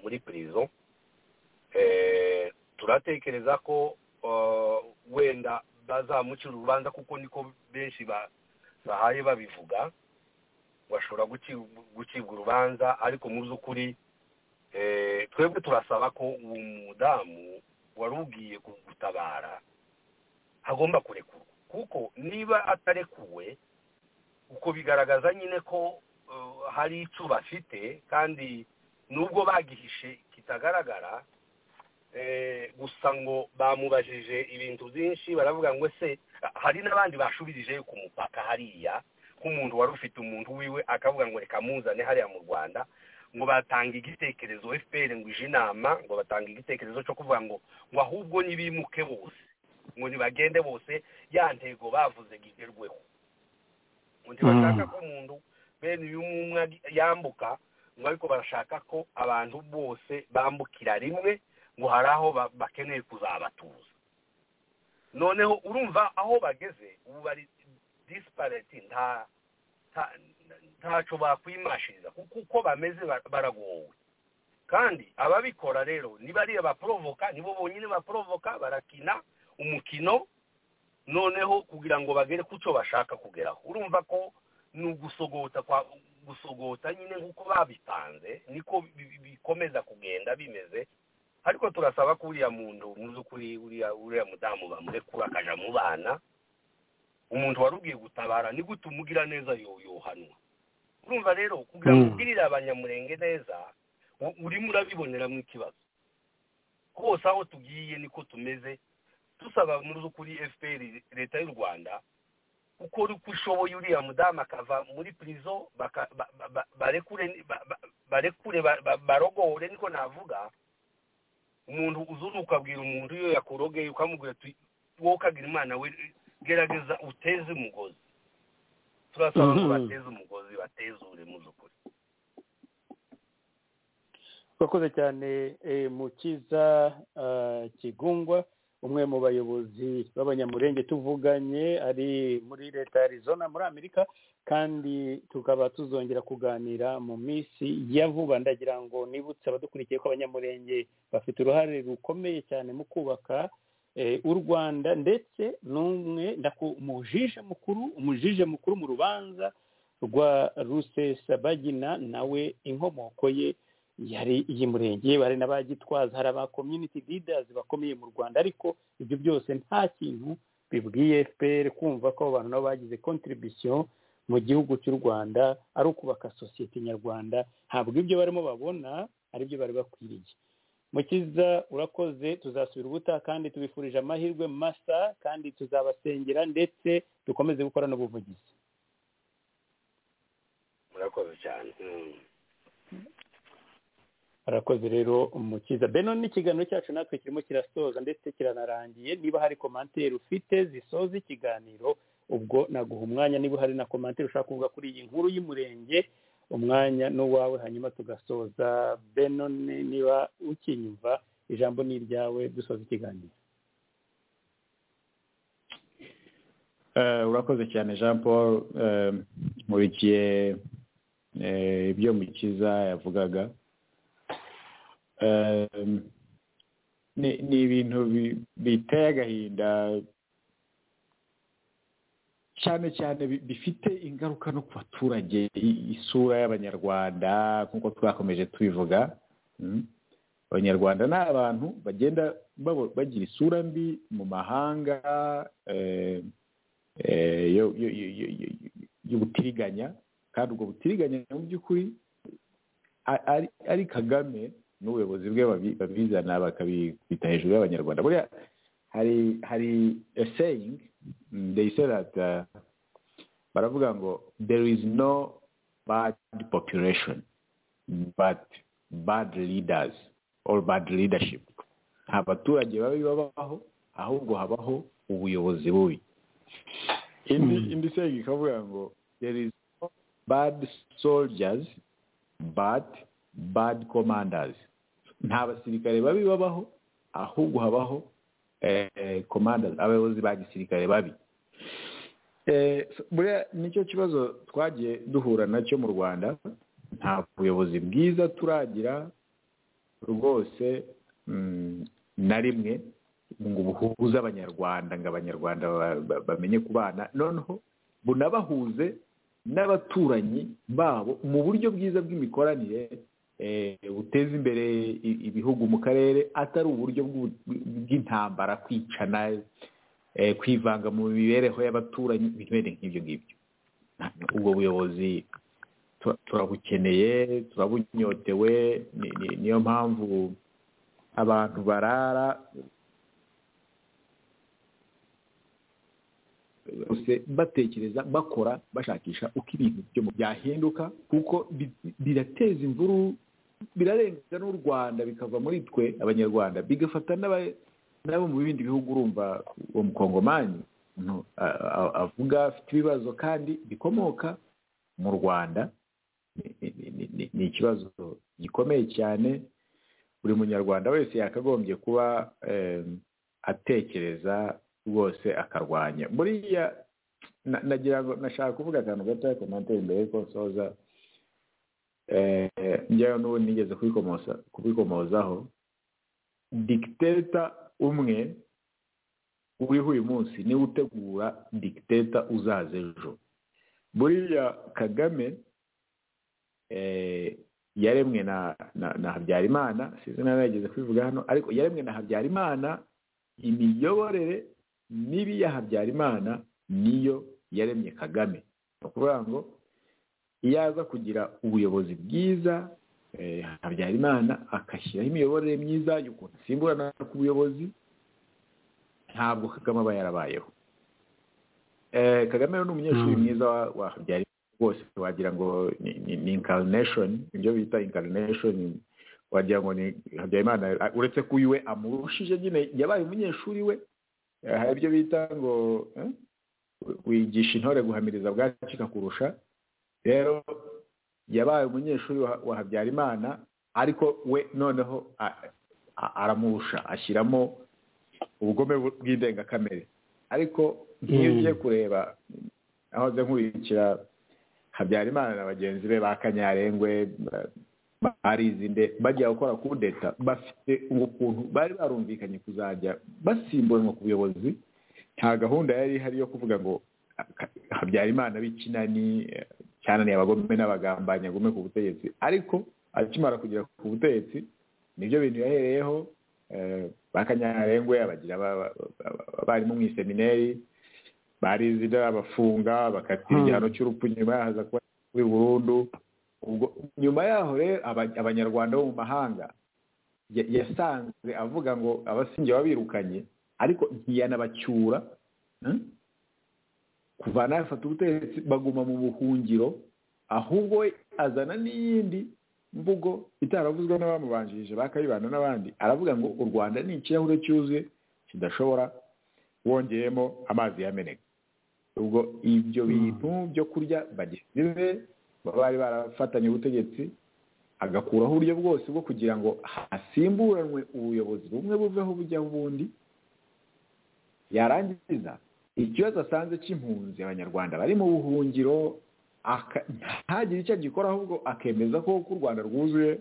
muri pirizo turatekereza ko wenda bazamucira urubanza kuko niko benshi bahaye babivuga bashobora gucibwa urubanza ariko mu by'ukuri twebwe turasaba ko uwo mudamu wari ugiye gutabara agomba kurekurwa kuko niba atarekuwe uko bigaragaza nyine ko hari icyo bafite kandi nubwo bagihishe kitagaragara gusa ngo bamubajije ibintu byinshi baravuga ngo se hari n'abandi bashubirije ku mupaka hariya nk'umuntu wari ufite umuntu wiwe akavuga ngo reka muzane hariya mu rwanda ngo batanga igitekerezo fpr ngo ije inama ngo batanga igitekerezo cyo kuvuga ngo ngo ahubwo nibimuke bose ngo ntibagende bose ya ntego bavuze ngo igerweho ngo ntibashaka ko umuntu bene uyu umwe yambuka ngo ariko barashaka ko abantu bose bambukira rimwe ngo hari aho bakeneye kuzabatuza noneho urumva aho bageze ubu bari disipareti ntacyo bakwimashiriza kuko uko bameze baragowe kandi ababikora rero niba ariyo baporovoka nibo bonyine baporovoka barakina umukino noneho kugira ngo bagere ku cyo bashaka kugeraho urumva ko ni ugusogota gusogota nyine nk'uko babipanze niko bikomeza kugenda bimeze ariko turasaba ko uriya muntu mu by'ukuri uriya uriya mudamu bamurekura akajya mu bana umuntu wari ugiye gutabara ni gute umugira neza yohanwa urumva rero kugira ngo ugirire abanyamurenge neza urimo urabiboneramo ikibazo hose aho tugiye niko tumeze dusaba mu by'ukuri fpr leta y'u rwanda ukora uko ishoboye uriya mudamu akava muri pirizo barekure barogore niko navuga umuntu uzunuka abwira umuntu iyo yakurogeye ukamubwira ati wowe ukagira imana we gerageza uteze umugozi turasaba ko bateze umugozi batezure mu by'ukuri twakoze cyane mukiza kigungwa umwe mu bayobozi b'abanyamurenge tuvuganye ari muri leta ya Arizona muri amerika kandi tukaba tuzongera kuganira mu minsi ya vuba ndagira ngo nibutse abadukurikiye ko abanyamurenge bafite uruhare rukomeye cyane mu kubaka u rwanda ndetse n'umwe umujije mukuru umujije mukuru mu rubanza rwa rusesabagina nawe inkomoko ye yari iy'umurenge bari n'abagitwaza hari aba community leaders bakomeye mu rwanda ariko ibyo byose nta kintu bibwiye fpr kumva ko abantu nabo bagize contribution mu gihugu cy'u rwanda ari ukubaka sosiyete nyarwanda ntabwo ibyo barimo babona aribyo bari bakwiriye mukiza urakoze tuzasubira ubutaha kandi tubifurije amahirwe masa kandi tuzabasengera ndetse dukomeze gukora n'ubuvugizi murakoze cyane arakoze rero umukiza beno n'ikiganiro cyacu natwe kirimo kirasoza ndetse kiranarangiye niba hari komantere ufite zisoza ikiganiro ubwo naguha umwanya niba hari na komantere ushaka kuvuga kuri iyi nkuru y'umurenge umwanya n'uwawe hanyuma tugasoza beno niba ukinyumva ijambo ni iryawe dusoza ikiganiro urakoze cyane jean paul nkurikiye ibyo mukiza yavugaga ni ibintu biteye agahinda cyane cyane bifite ingaruka no ku baturage isura y'abanyarwanda nk'uko twakomeje tubivuga abanyarwanda ni abantu bagenda bagira isura mbi mu mahanga y'ubutiriganya kandi ubwo butiriganya mu by'ukuri ari kagame n'ubuyobozi bwe babizana bakabita hejuru y'abanyarwanda buriya hari hari a saying they say that baravuga ngo there is no bad population but bad leaders or bad leadership nta baturage babi babaho ahubwo habaho ubuyobozi bubi indi indi saying ikavuga ngo there is no bad soldiers but bad commanders nta basirikare babi babaho ahubwo habaho commanders abayobozi ba gisirikare babi buriya nicyo kibazo twagiye duhura nacyo mu rwanda nta buyobozi bwiza turagira rwose na rimwe ngo buhuze abanyarwanda ngo abanyarwanda bamenye kubana noneho bunabahuze n'abaturanyi babo mu buryo bwiza bw'imikoranire buteza imbere ibihugu mu karere atari uburyo bw'intambara kwicana kwivanga mu mibereho y'abaturanyi ibintu bene nk'ibyo ngibyo ubwo buyobozi turabukeneye turabunyotewe niyo mpamvu abantu barara batekereza bakora bashakisha uko ibintu byo byahinduka kuko birateza imvuru birarenga n'u rwanda bikava muri twe abanyarwanda bigafata n'abo mu bindi bihugu urumva uwo mukongomani avuga afite ibibazo kandi bikomoka mu rwanda ni ikibazo gikomeye cyane buri munyarwanda wese yakagombye kuba atekereza rwose akarwanya buriya nagira ngo nashaka kuvuga akantu gatoya komantere mbere yuko nsoza njyayo n'ubu nigeze kubikomozaho dikiteta umwe uriho uyu munsi niwe utegura dikiteta uzaza ejo buriya kagame yaremwe na habyarimana sinzi nawe yageze kubivuga hano ariko yaremwe na habyarimana imiyoborere mibi ya habyarimana niyo yaremye kagame ni ukuvuga ngo iyo aza kugira ubuyobozi bwiza habyarimana agashyiraho imiyoborere myiza y'ukuntu asimburana ku buyobozi ntabwo kagame aba yarabayeho kagame ni umunyeshuri mwiza wa habyarimana rwose wagira ngo ni inkarineshoni ibyo bita inkarineshoni wagira ngo ni habyarimana uretse ko uyu we amurushije nyine yabaye umunyeshuri we hari ibyo bita ngo wigisha intore guhamiriza bwacika kurusha rero yabaye umunyeshuri wa habyarimana ariko we noneho aramurusha ashyiramo ubugome bw'indengakamere ariko nk'iyo ugiye kureba ahoze nkurikira habyarimana na bagenzi be ba kanyarengwe barizinde bajya gukora kudeta bafite ukuntu bari barumvikanye kuzajya basimburanwa ku buyobozi nta gahunda yari ihari yo kuvuga ngo habyarimana b'ikinani cyananiye abagome n'abagambanyi agume ku butegetsi ariko akimara kugera ku butegetsi nibyo bintu yahereyeho ba kanyarengwe abagira abarimu mu isemineri barizida abafunga bakatira igihano cy'urupfu nyuma yahaza kuba kuri burundu nyuma yaho rero abanyarwanda bo mu mahanga yasanzwe avuga ngo abasingiye babirukanye ariko ntiyanabacyura kuva nafata ubutegetsi baguma mu buhungiro ahubwo we azana n'iyindi mvugo itaravuzwe n'abamubanjirije bakayibana n'abandi aravuga ngo u rwanda ni ikirahure cyuzuye kidashobora wongeyemo amazi yameneka ubwo ibyo bintu byo kurya bagisize bari barafatanye ubutegetsi agakuraho uburyo bwose bwo kugira ngo hasimburanwe ubuyobozi bumwe buveho bujyaho ubundi yarangiza ikibazo asanze cy'impunzi abanyarwanda bari mu buhungiro ntagire icyo agikora ahubwo akemeza ko u rwanda rwuzuye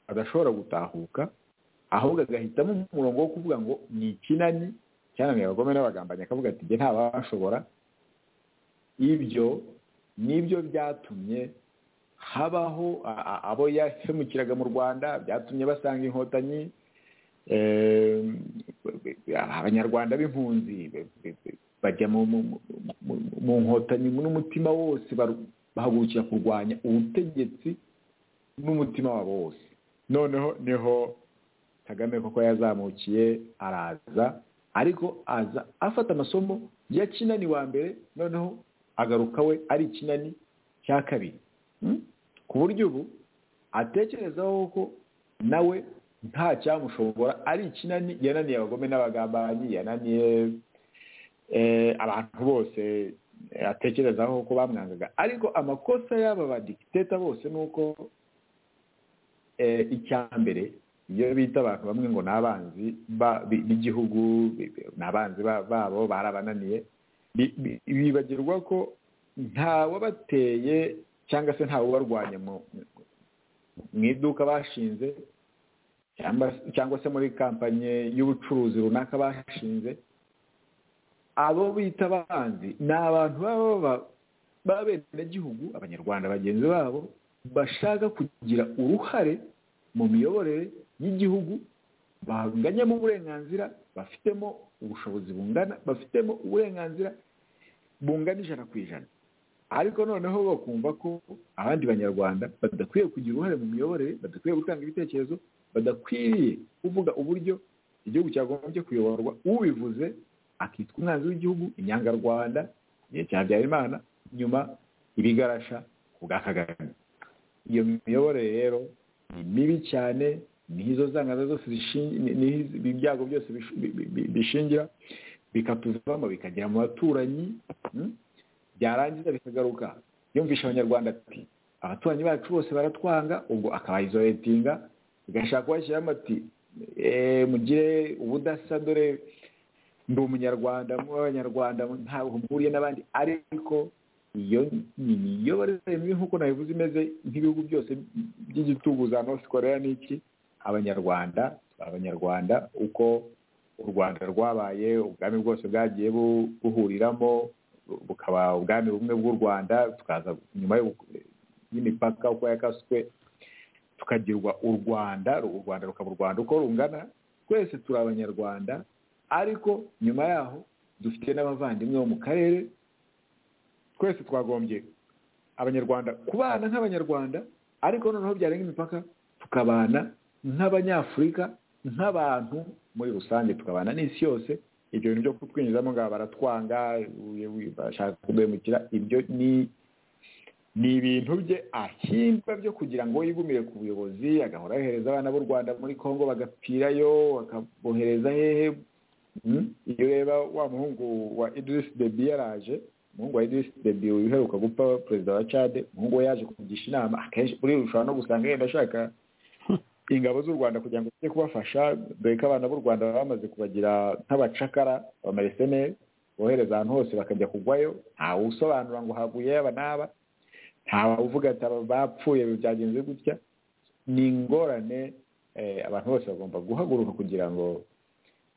badashobora gutahuka ahubwo agahitamo umurongo wo kuvuga ngo ni ikinani cyananiye abagome n'abagambanyi akavuga ati nta bashobora ibyo nibyo byatumye habaho abo yahemukiraga mu rwanda byatumye basanga inkotanyi abanyarwanda b'impunzi bajya mu nkotanyi n'umutima wose bahagurukira kurwanya ubutegetsi n'umutima wabo wose noneho niho kagame koko yazamukiye araza ariko aza afata amasomo ya kinani wa mbere noneho agaruka we ari ikinani cya kabiri ku buryo ubu atekerezaho ko nawe nta cyamushobora ari ikinani yananiye abagome n'abagambanyi yananiye abantu bose atekerezaho ko bamwangaga ariko amakosa y'aba badikiteta bose ni uko icya mbere iyo bita abantu bamwe ngo ni abanzi b'igihugu ni abanzi babo barabananiye bibagirwa ko ntawabateye cyangwa se ntawubarwanya mu iduka bashinze cyangwa se muri kampanye y'ubucuruzi runaka bashinze abo bita abanzi ni abantu baba b'abenegihugu abanyarwanda bagenzi babo bashaka kugira uruhare mu miyoborere y'igihugu banganyemo uburenganzira bafitemo ubushobozi bungana bafitemo uburenganzira bungana ijana ku ijana ariko noneho bakumva ko abandi banyarwanda badakwiye kugira uruhare mu miyoborere badakwiye gutanga ibitekerezo badakwiriye kuvuga uburyo igihugu cyagombye kuyoborwa ubivuze akitwa umwanzi w'igihugu inyangarwanda igihe cya habyarimana nyuma ibigarasha ku bwa kagame iyo miyoborere rero ni mibi cyane niho izo zangana zose ibyago byose bishingira bikatuvamo bikagera mu baturanyi byarangiza bikagaruka yumvisha abanyarwanda ati abaturanyi bacu bose baratwanga ubwo akabayizoretinga ugashaka kubashyiramo ati mugire ubudasa dore ndi umunyarwanda abanyarwanda ntabwo mpuriye n'abandi ariko iyo ni imiyoborere mibi nk'uko nabivuze imeze nk'ibihugu byose by'igitugu za north korea n'iki abanyarwanda abanyarwanda uko u rwanda rwabaye ubwami bwose bwagiye buhuriramo bukaba ubwami bumwe bw'u rwanda tukaza nyuma y'imipaka uko yakaswe tukagirwa u rwanda u rwanda rukaba u rwanda uko rungana twese turi abanyarwanda ariko nyuma yaho dufite n'abavandimwe bo mu karere twese twagombye abanyarwanda kubana nk'abanyarwanda ariko noneho byarenga imipaka tukabana nk'abanyafurika nk'abantu muri rusange tukabana n'isi yose ibyo bintu byo kutwinjizamo ngo baratwanga bashaka kugwemukira ibyo ni ni ibintu bye ahimba byo kugira ngo yigumire ku buyobozi agahora yohereza abana b'u rwanda muri congo bagapfirayo akabohereza hehe iyo ureba wa muhungu wa idirisi debi yaraje umuhungu wa idirisi debi uheruka gupfa perezida wa cade umuhungu we yaje kugisha inama akenshi urirushaho no gusanga yenda ashaka ingabo z'u rwanda kugira ngo zijye kubafasha dore ko abana b'u rwanda baba bamaze kubagira nk'abacakara bamariseneri bohereza ahantu hose bakajya kugwayo ntawe usobanura ngo haguye yaba n'aba ntawe uvuga ati aba bapfuye byagenze gutya ni ingorane abantu bose bagomba guhaguruka kugira ngo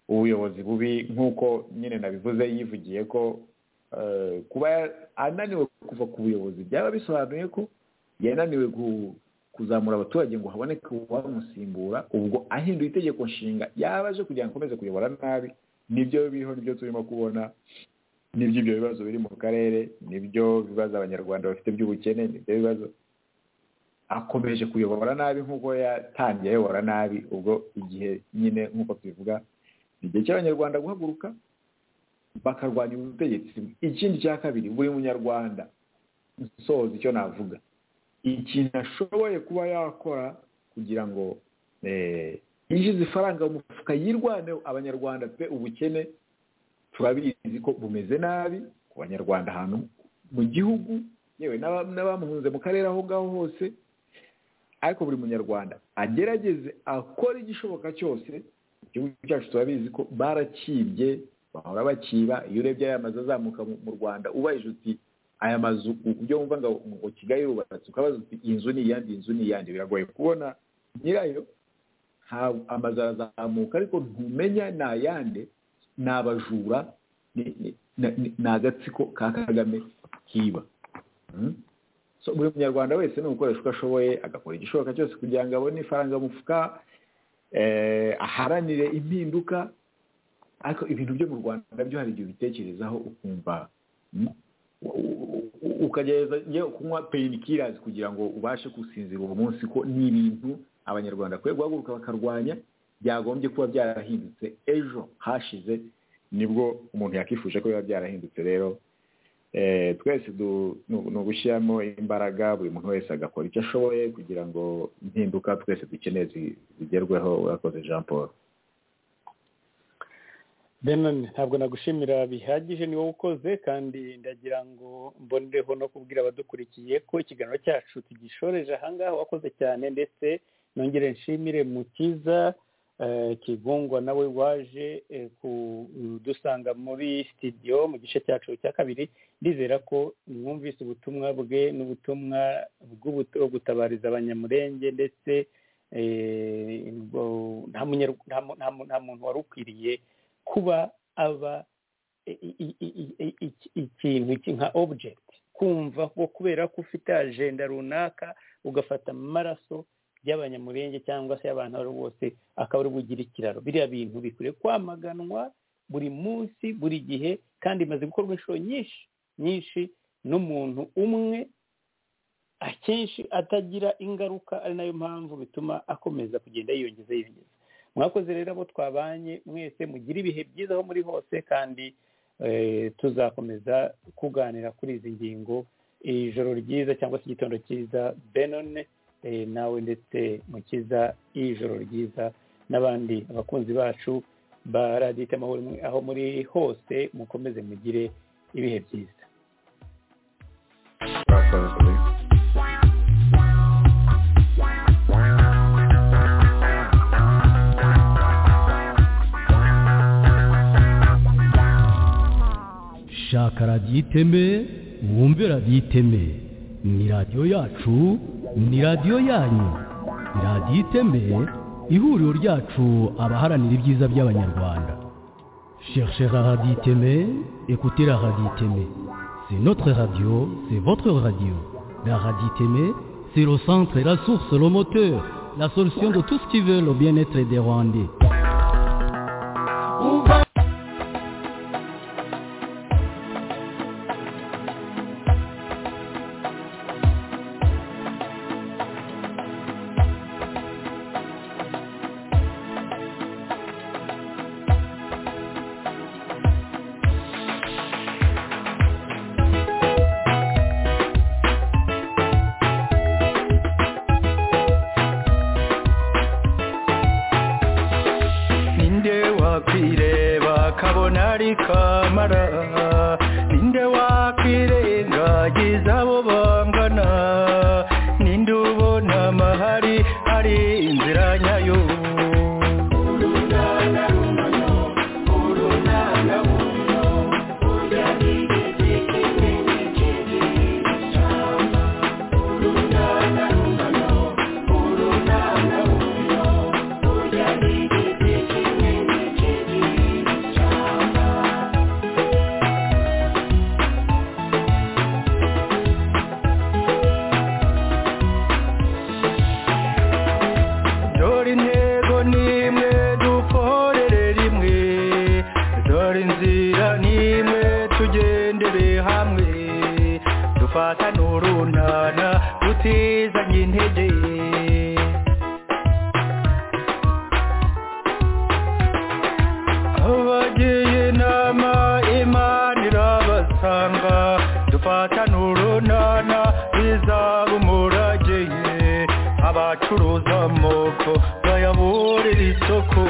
ubuyobozi bubi nk'uko nyine nabivuze yivugiye ko kuba ananiwe kuva ku buyobozi byaba bisobanuye ko yananiwe kuzamura abaturage ngo haboneke uwamusimbura ubwo ahinduye itegeko nshinga yaba aje kugira ngo akomeze kuyobora nabi nibyo biriho nibyo turimo kubona nibyo ibyo bibazo biri mu karere nibyo bibazo abanyarwanda bafite by'ubukene nibyo bibazo akomeje kuyobora nabi nk'uko yatangiye ayobora nabi ubwo igihe nyine nk'uko tubivuga ni igihe cy'abanyarwanda guhaguruka bakarwanya ubutegetsi ikindi cya kabiri buri munyarwanda nsoza icyo navuga ikintu ashoboye kuba yakora kugira ngo yinjize ifaranga mu mufuka yirwaneho abanyarwanda pe ubukene turabizi ko bumeze nabi ku banyarwanda ahantu mu gihugu yewe n'abamuhunze mu karere aho ngaho hose ariko buri munyarwanda agerageze akora igishoboka cyose igihugu cyacu turabizi ko barakibye bahora bakiba iyo urebye aya mazu azamuka mu rwanda ubaye uti aya mazu ibyo wumva ngo kigali yubatse ukabaza uti inzu ni iyandi inzu ni iyandi biragoye kubona nyirayo amazu arazamuka ariko ntumenya ni ayande ni abajura ni agatsiko ka kagame kiba buri munyarwanda wese ni uko ashoboye agakora igishoboka cyose kugira ngo abone ifaranga mufuka aharanire impinduka ariko ibintu byo mu rwanda byo hari igihe ubitekerezaho ukumva ukagerageza kunywa peyini kugira ngo ubashe gusinzira uwo munsi ko ni ibintu abanyarwanda bakwiye guhaguruka bakarwanya byagombye kuba byarahindutse ejo hashize nibwo umuntu yakifuje ko biba byarahindutse rero twese ni ugushyiramo imbaraga buri muntu wese agakora icyo ashoboye kugira ngo impinduka twese dukeneye zigerweho urakoze jean paul benoni ntabwo nagushimira bihagije niwe ukoze kandi ndagira ngo mbonereho no kubwira abadukurikiye ko ikiganiro cyacu tugishoreje ahangaha wakoze cyane ndetse nongere nshimire mukiza kigungwa nawe waje kudusanga muri sitidiyo mu gice cyacu cya kabiri ndizera ko mwumvise ubutumwa bwe n'ubutumwa bwo gutabariza abanyamurenge ndetse nta muntu wari ukwiriye kuba aba ikintu nka obujegiti kumva ko kubera ko ufite ajenda runaka ugafata amaraso y'abanyamurenge cyangwa se y'abantu abo bose akaba ari bugira ikiraro biriya bintu bikwiye kwamaganwa buri munsi buri gihe kandi bimaze gukorwa inshuro nyinshi nyinshi n'umuntu umwe akenshi atagira ingaruka ari nayo mpamvu bituma akomeza kugenda yiyongeza yiyongeza mwakoze rero abo twabanye mwese mugire ibihe byiza aho muri hose kandi tuzakomeza kuganira kuri izi ngingo ijoro ryiza cyangwa se igitondo cyiza benone nawe ndetse mukiza ijoro ryiza n'abandi abakunzi bacu ba radiyo amahoro aho muri hose mukomeze mugire ibihe byiza shaka radiyo iteme wumve radiyo iteme ni radiyo yacu ni radiyo yanyu radiyo iteme ihuriro ryacu abaharanira ibyiza by'abanyarwanda cherchera radiyo iteme ekutera radiyo iteme c'est notre radio c'est votre radio la radiyo iteme c'est le centre la source le moteur la solution de tout ce qui veut le bien-être des rwandais hari inzira inzira n'imwe tugendere hamwe dufatane urunana tutizanye intege abagiye inama imana irabasanga dufatane urunana bizaba umurage ye abacuruza amoko bayaburira isoko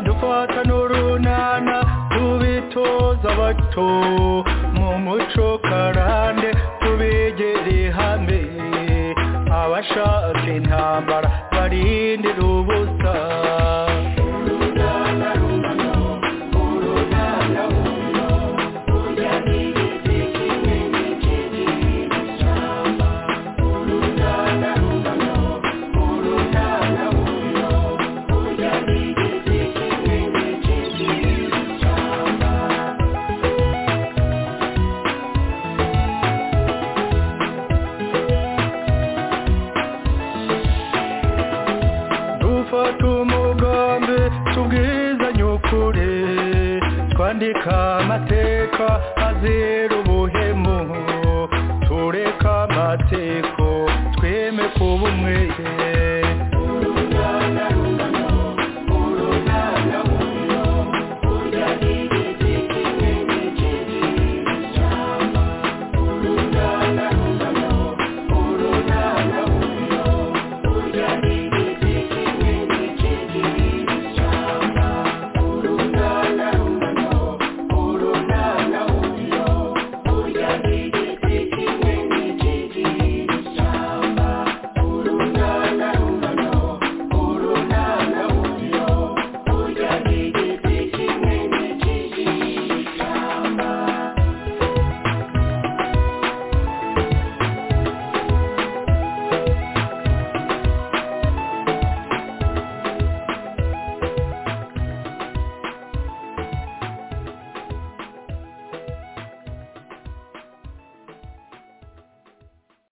dufata n'urunana tubitoza abato mu muco karande tubegere hamwe abashaka intambara barindira ubusa dufata umugambi tubwizanye ukuri twandika amateka azira ubuhemu tureka amateko tweme kuba umwere